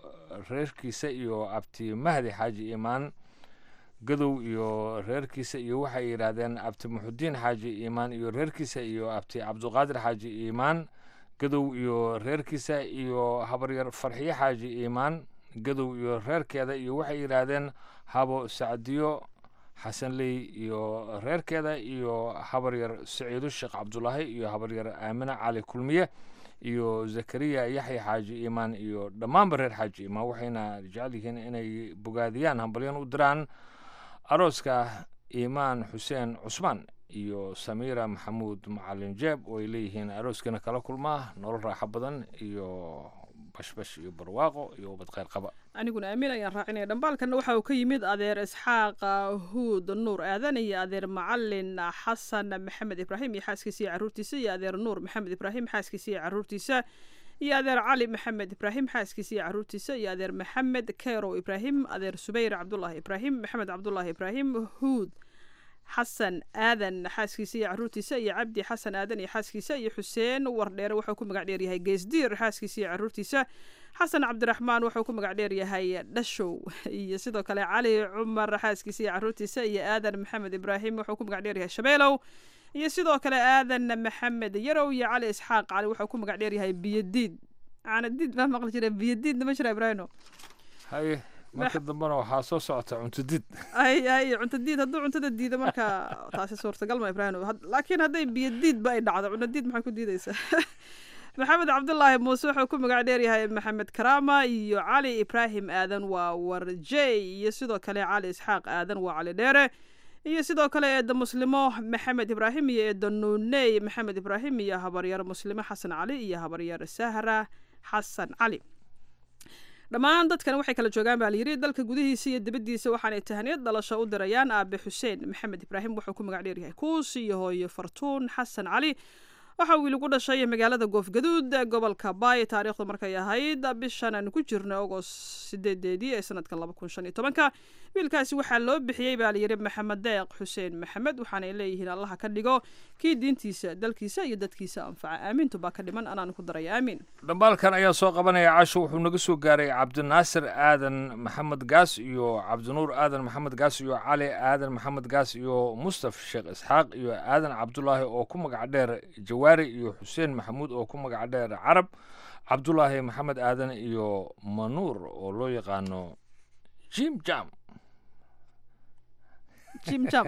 reerkiisa iyo abti mahdi xaaji iimaan gadow iyo reerkiisa iyo waxay yidhaahdeen abti muxudiin xaaji iimaan iyo reerkiisa iyo abti cabduqaadir xaaji iimaan gadow iyo reerkiisa iyo habaryar farxiye xaaji iimaan gadow iyo reerkeeda iyo waxay yidhaahdeen habo sacdiyo xasanley iyo reerkeeda iyo habaryar saciido sheekh cabdulaahi iyo habaryar aamine cali kulmiye iyo zakariya yaxya xaaji iimaan iyo dhammaanba reer xaaji iimaan waxayna jecel yihiin inay bogaadiyaan hambalyan u diraan arooska iimaan xuseen cusmaan iyo samiira maxamuud macalin jeeb oo ay leeyihiin arooskana kala kulmaa nolol raaxo badan iyo bashbash iyo barwaaqo iyo ubad kheyr qaba aniguna aamin ayaan raacinaya dhambaalkana waxa uu ka yimid adeer isxaaq huud nuur aadan iyo adeer macalin xasan maxamed ibraahim iyo xaaskiisa iyo caruurtiisa iyo adeer nuur maxamed ibraahim xaaskiisa iyo caruurtiisa iyo adeer cali maxamed ibraahim xaaskiisa iyo caruurtiisa iyo adeer maxamed kerow ibraahim adeer subayr cabdulaahi ibraahim maxamed cabdulaahi ibraahim huud xasan aadan xaaskiisa iyo caruurtiisa iyo cabdi xasan aadan iyo xaaskiisa iyo xuseen wardheere wuxuu ku magac dheer yahay geesdiir xaaskiisa iyo caruurtiisa xasan cabdiraxmaan wuxuu ku magac dheer yahay dhashow iyo sidoo kale cali cumar xaaskiisa iyo caruurtiisa iyo aadan maxamed ibraahim wuxuu ku magac dheer yahay shabeelow iyo sidoo kale aadan maxamed yarow iyo cali isxaaq cali wuxuu ku magac dheer yahay biyadiid caanadiid baa maqli jira biyadiidna ma jira ibraahino haye marka dambena waxaa soo socota cuntadid ay ay cuntadiid hadduu cuntada diido marka taasi suurtagal ma ibraahino laakiin hadday biyadiidba ay dhacdo cuntadiid maxay ku diidaysaa maxamed cabdulaahi muuse wuxuu ku magac dheer yahay maxamed karaama iyo cali ibraahim aadan waa warjey iyo sidoo kale cali isxaaq aadan waa cali dheere iyo sidoo kale eedda muslimo maxamed ibraahim iyo eedda nuuney maxamed ibraahim iyo habaryar muslimo xasan cali iyo habaryar sahra xasan cali dhammaan dadkan waxay kala joogaan baa layidhi dalka gudihiisa iyo dibaddiisa waxaanay tahaniyad dhalasho u dirayaan aabe xuseen maxamed ibraahim wuxuu ku magac dheer yahay kuus iyo hooyo fartuun xasan cali waxa uu lagu dhashay magaalada goofgaduud gobolka baay taariikhdu markay ahayd bishan aan ku jirno agost sideedeedii ee sanadka laba kun shan iyo tobanka wiilkaasi waxaa loo bixiyey baa layidhi maxamed deeq xuseen maxamed waxaanay leeyihiin allaha ka dhigo kii diintiisa dalkiisa iyo dadkiisa anfaca aamiintu baa ka dhiman anaan ku daraya aamiin dhambaalkan ayaa soo qabanaya casho wuxuu naga soo gaaray cabdinaasir aadan maxamed gaas iyo cabdinuur aadan maxamed gaas iyo cali aadan maxamed gaas iyo mustaf sheekh isxaaq iyo aadan cabdulaahi oo ku magac dheer jawaari iyo xuseen maxamuud oo ku magac dheer carab cabdulaahi maxamed aadan iyo manuur oo loo yaqaano jim jam jim jam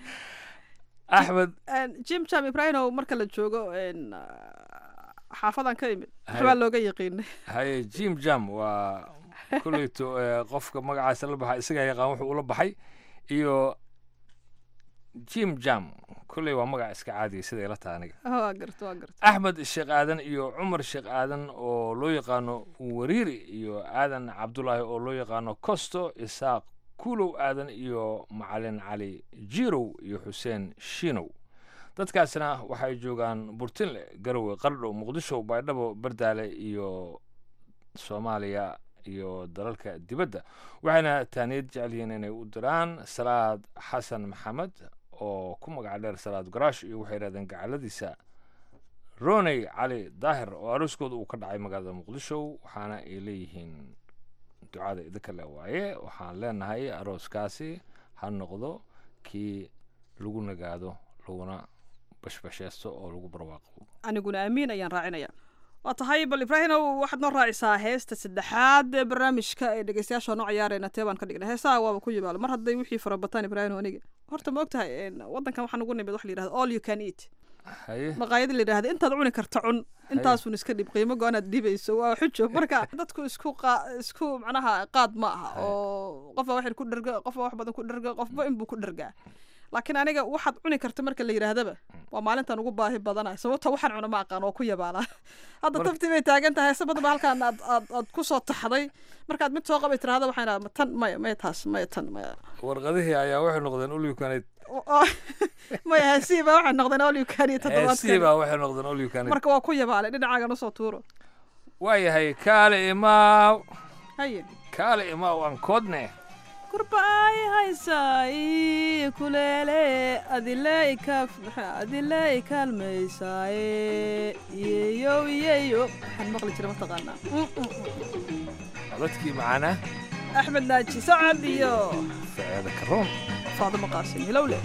axmed jim jam ibrahimow marka la joogo n xaafadan ka imid waxbaa looga yaqiinay haye jim jam waa koleyto eh, qofka magacaasa la baxa isagaa yaqaan wuxuu ula baxay iyo jim jam kolley waa magac iska caadiya sida ila taha aniga waa garta waa garta axmed sheekh aadan iyo cumar sheekh aadan oo loo yaqaano wariiri iyo aadan cabdulaahi oo loo yaqaano costo isaaq kuulow aadan iyo macalin cali jirow iyo xuseen shinow dadkaasna waxay joogaan burtinle garowe qardho muqdisho baydhabo bardaale iyo soomaaliya iyo dalalka dibadda waxayna taaniyad jecel yihiin inay u diraan salaad xasan maxamed oo ku magac dheer salaad garaash iyo waxay yidhahdeen gacaladiisa roney cali daahir oo arooskooda uu ka dhacay magaalada muqdisho waxaana ay leeyihiin ducada idinka le waaye waxaan leenahay arooskaasi ha noqdo kii lagu nagaado laguna bashbasheesto oo lagu barwaaqo aniguna aamiin ayaan raacinaya waa tahay bal ibraahimow waxaad noo raacisaa heesta saddexaad ee barnaamijka ee dhegeystayaasha noo ciyaarayna tee baan ka dhignay heesaha waaba ku yimaalo mar hadday wixii farabataan ibraahimow aniga horta ma ogtahay een, waddankan waxaan ugu nimid wax la yidhahdo all you can eat haye maqaayada la yidhahda intaad cuni karta cun intaasun iska dhib qiimo go-aanaad dhibayso waa xujo marka dadku isku qaa isku macnaha qaad ma aha oo qofba wax yar ku dherga qofba wax badan ku dherga qofba inbuu ku dhergaa laakiin aniga waxaad cuni karta marka la yidhaahdaba waa maalintan ugu baahi badanahay sababta waxaan cuna ma aqaan oo ku yabaalaa hadda taftii bay taagan tahay heese badan ba halkaan aad aad aad ku soo taxday markaad mid soo qabay tirahda waxaan idhaha tan maya maya taas maya tan maya warqadihii ayaa waxay noqdeen ulyukanid maya heesihii baa waxay noqdeen olyukaniyo heesii toddobaadkan baa waxay noqdeen ulyukanid marka waa ku yabaalay dhinacaagan usoo tuuro waayahay kaale imaaw haye kaale imaaw aan koodne kurbaay haysaay kuleele adiley kaf adiley kaalmaysaaye yeeyow yeeyo waxaan maqli jira mataqaanaa codadkii macaana axmed naaji sacad iyo faceeda karoon faadimo qaasim hilowle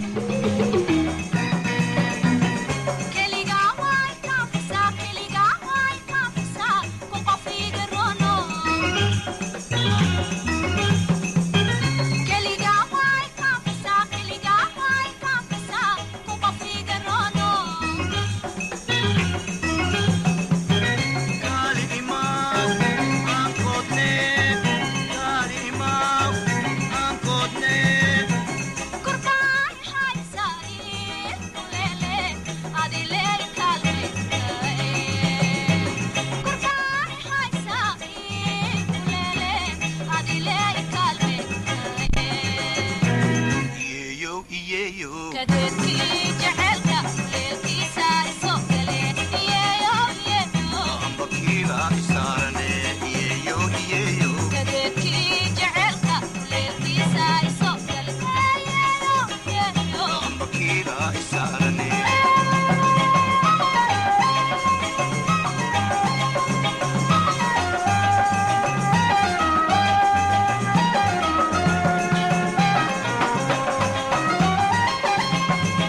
Thank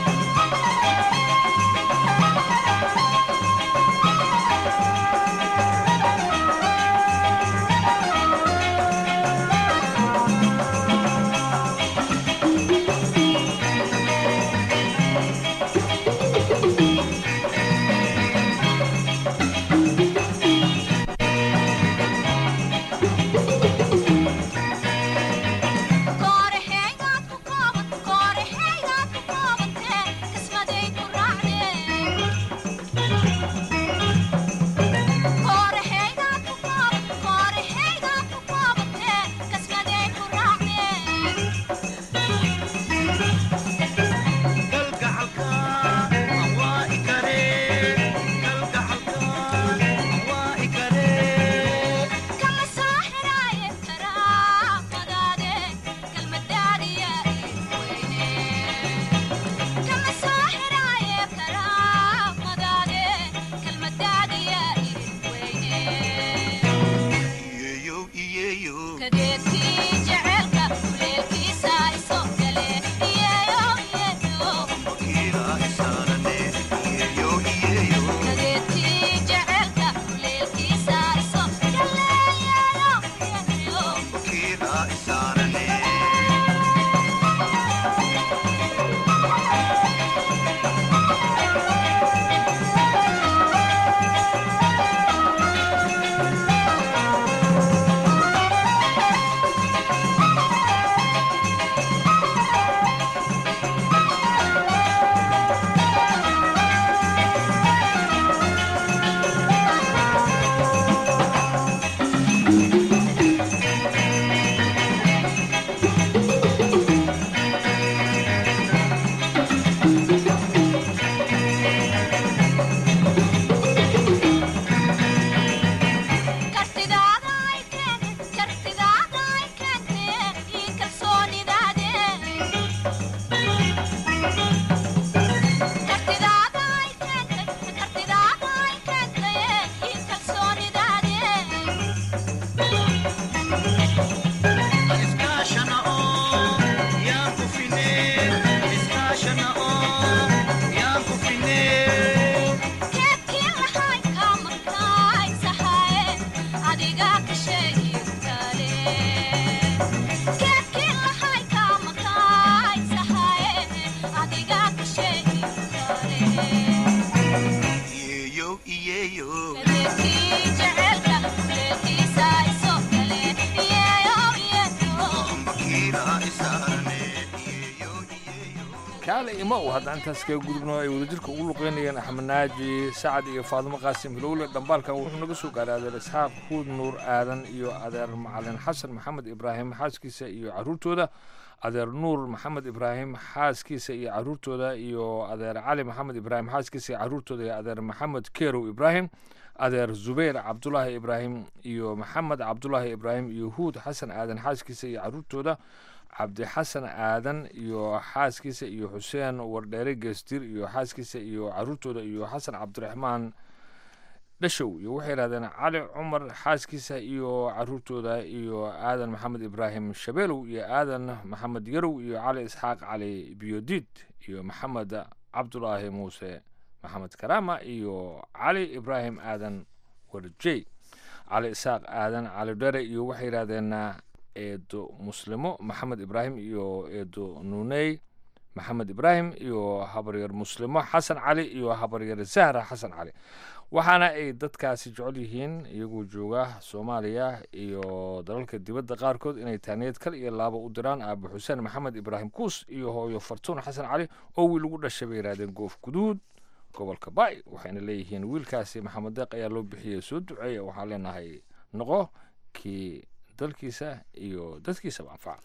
kaale ima u haddaan intaas kaga gudubno ay wadajirka ugu luqeynayeen axmed naaji sacad iyo faadimo qaasim hilowle dhambaalkan wuxuu naga soo gaaray adeer isxaaq huud nuur aadan iyo adeer macalin xasan maxamed ibraahim xaaskiisa iyo caruurtooda adeer nuur maxamed ibraahim xaaskiisa iyo caruurtooda iyo adeer cali maxamed ibraahim xaaskiisa iyo caruurtooda iyo adeer maxamed kerow ibraahim adeer zubayr cabdulaahi ibraahim iyo maxamed cabdulaahi ibraahim iyo huud xasan aadan xaaskiisa iyo caruurtooda cabdixasan aadan iyo xaaskiisa iyo xuseen wardheere geestir iyo xaaskiisa iyo caruurtooda iyo xasan cabdiraxmaan dhashow iyo waxay yidhahdeen cali cumar xaaskiisa iyo caruurtooda iyo aadan maxamed ibraahim shabeelow iyo aadan maxamed yarow iyo cali isxaaq cali biyodiid iyo maxamed cabdulaahi muuse maxamed karaama iyo cali ibraahim aadan warjey cali isxaaq aadan cali dhere iyo waxay yidhahdeen eedo muslimo maxamed ibraahim iyo eedo nuuney maxamed ibraahim iyo habaryar muslimo xasan cali iyo habaryar zahra xasan cali waxaana ay dadkaasi jecel yihiin iyagoo jooga soomaaliya iyo dalalka dibadda qaarkood inay taaniyad kal iyo laaba u diraan aaba xuseen maxamed ibraahim kuus iyo hooyo fartuun xasan cali oo wiil ugu dhashay bay yidhahdeen goof guduud gobolka baay waxayna leeyihiin wiilkaasi maxamed deeq ayaa loo bixiyey soo duceeya waxaan leenahay noqo kii dalkiisa iyo dadkiisaba anfaca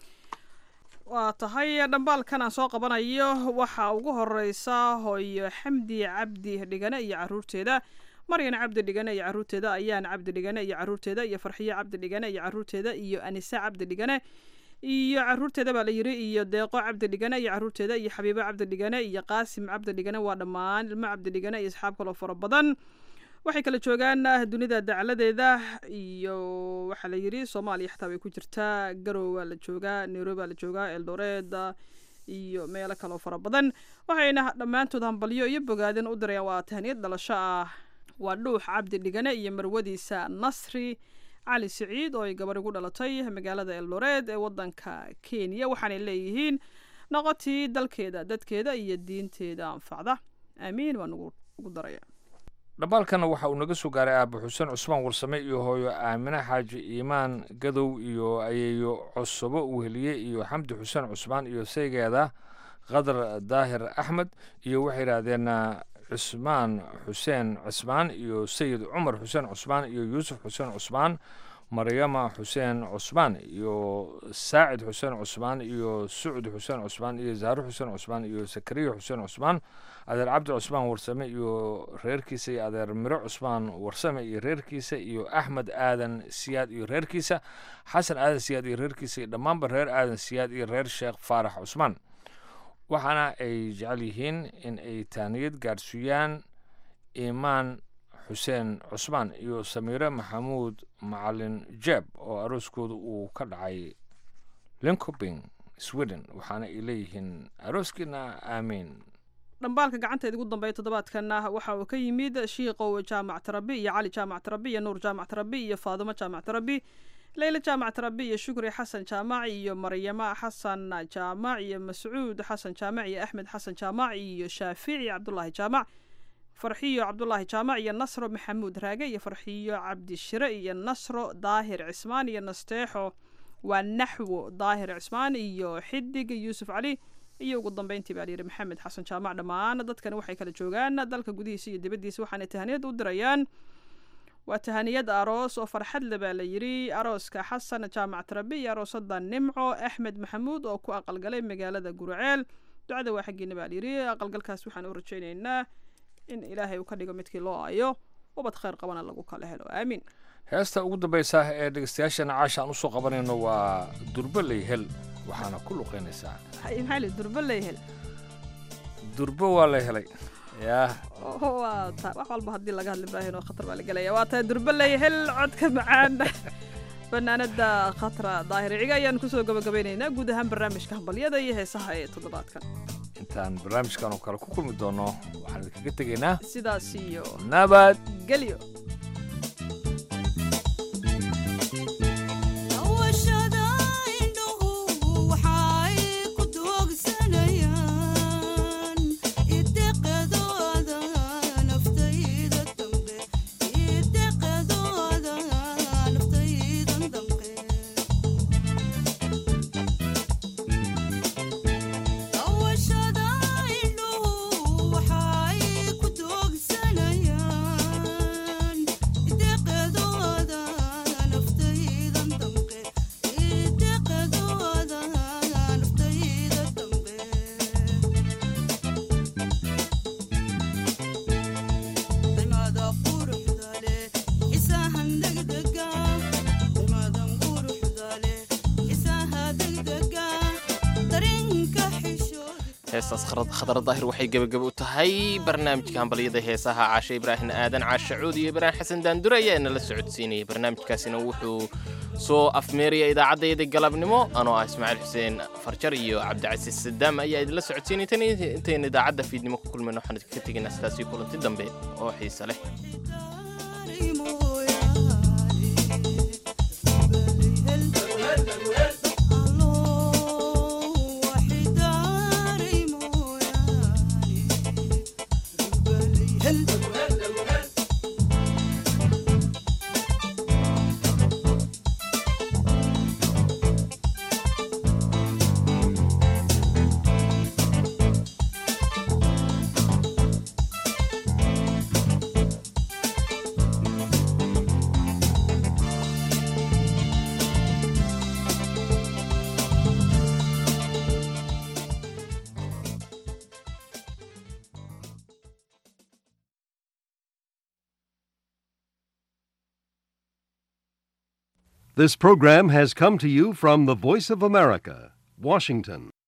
waa tahay dhambaalkan aan soo qabanayo waxaa ugu horeysa hooyo xamdi cabdi dhigane iyo caruurteeda maryan cabdi dhigane iyo caruurteeda ayaan cabdi dhigane iyo caruurteeda iyo farxiyo cabdi dhigane iyo caruurteeda iyo anise cabdi dhigane iyo caruurteeda baa la yiri iyo deeqo cabdi dhigane iyo caruurteeda iyo xabiibo cabdi dhigane iyo qaasim cabdi dhigane waa dhammaan ilmo cabdi dhigane iyo asxaab kaloo fara badan waxay kala joogaan dunida dacladeeda iyo waxaa la yiri soomaaliya xataa way ku jirtaa garow waa la joogaa nairobi baa la joogaa eldoreed iyo meelo kaloo fara badan waxayna dhammaantood hambalyo iyo bogaadin u dirayaan waa tahniyad dhalasho ah waa dhuux cabdi dhigane iyo marwadiisa nasri cali siciid oo ay gabar igu dhalatay magaalada eldoreed ee wadanka kenya waxaanay leeyihiin noqotii dalkeeda dadkeeda iyo diinteeda anfacda aamiin waan ugu daraya dhambaalkana waxa uu naga soo gaaray aaba xuseen cusmaan warsame iyo hooyo aamine xaaji iimaan gadow iyo ayeeyo cosobo weheliye iyo xamdi xuseen cusmaan iyo saygeeda qadar daahir axmed iyo waxay yidhaahdeen cusmaan xuseen cusmaan iyo sayid cumar xuseen cusmaan iyo yuusuf xuseen cusmaan maryama xuseen cusmaan iyo saacid xuseen cusmaan iyo sucud xuseen cusmaan iyo zahro xuseen cusmaan iyo sakariya xuseen cusmaan adeer cabdi cusmaan warsame iyo reerkiisa iyo adeer miro cusmaan warsame iyo reerkiisa iyo axmed aadan siyaad iyo reerkiisa xasan aadan siyaad iyo reerkiisa iyo dhammaanba reer aadan siyaad iyo reer sheekh faarax cusmaan waxaana ay jecel yihiin in ay taaniyad gaarsiiyaan iimaan xuseen cusmaan iyo samiire maxamuud macalin jeeb oo arooskooda uu ka dhacay linkoping sweden waxaana ay leeyihiin arooskiina aamiin dhambaalka gacanteeda ugu dambeeya toddobaadkan waxa uu ka yimid shiiqow jaamac tarabi iyo cali jaamac tarabi iyo nuur jaamac tarabi iyo faadimo jaamac tarabi leyla jaamac tarabi iyo shukri xasan jaamac iyo maryamo xasan jaamac iyo mascuud xasan jaamac iyo axmed xasan jaamac iyo shaafici cabdulaahi jaamac farxiyo cabdulaahi jaamac iyo nasro maxamuud raage iyo farxiyo cabdishire iyo nasro daahir cismaan iyo nasteexo waa naxwo daahir cismaan iyo xidig yuusuf cali iyo ugu dambeyntii baa layidhi maxamed xasan jaamac dhammaan dadkani waxay kala joogaan dalka gudihiisa iyo dibaddiisa waxaanay tahaniyad u dirayaan waa tahaniyad aroos oo farxad le baa la yidhi arooska xasan jaamac tarabi iyo aroosada nimco axmed maxamuud oo ku aqalgalay magaalada guraceel ducada waa xaggiina baa layidhi aqalgalkaas waxaan u rajaynaynaa in ilaahay uu ka dhigo midkii loo ayo ubad khayr qabana lagu kala helo aamiin heesta ugu dambaysa ee dhegeystayaashana caasha aan usoo qabanayno waa durbaley hel waxaana ku luqeynaysaa maxaa li durba leehel durbo waa la helay yaa waa ta wax walba haddii laga hadli ibraahin oo khatar baa la gelaya waa tahay durba leehel codka macaan fanaanada khatra daahir ciga ayaan kusoo gabagabaynaynaa guud ahaan barnaamijka hambalyada iyo heesaha ee toddobaadkan intaan barnaamijkan oo kale ku kulmi doono waxaan idinkaga tegaynaa sidaas iyo nabad gelyo Awashada heestaas khadra daahir waxay gebagaba u tahay barnaamijka hambalyada heesaha caashe ibraahim aadan caashe cuud iyo ibraahim xasan daandure ayaa inala socodsiinayay barnaamijkaasina wuxuu soo afmeeraya idaacaddayda galabnimo anoo ah ismaaciil xuseen farjar iyo cabdicasiis sadaam ayaa idinla socodsiinay tan intaynu idaacadda fiidnimo ku kulmayno waxaan idinka tegaynaa sidaasii kulanti dambe oo xiise leh This program has come to you from the Voice of America, Washington.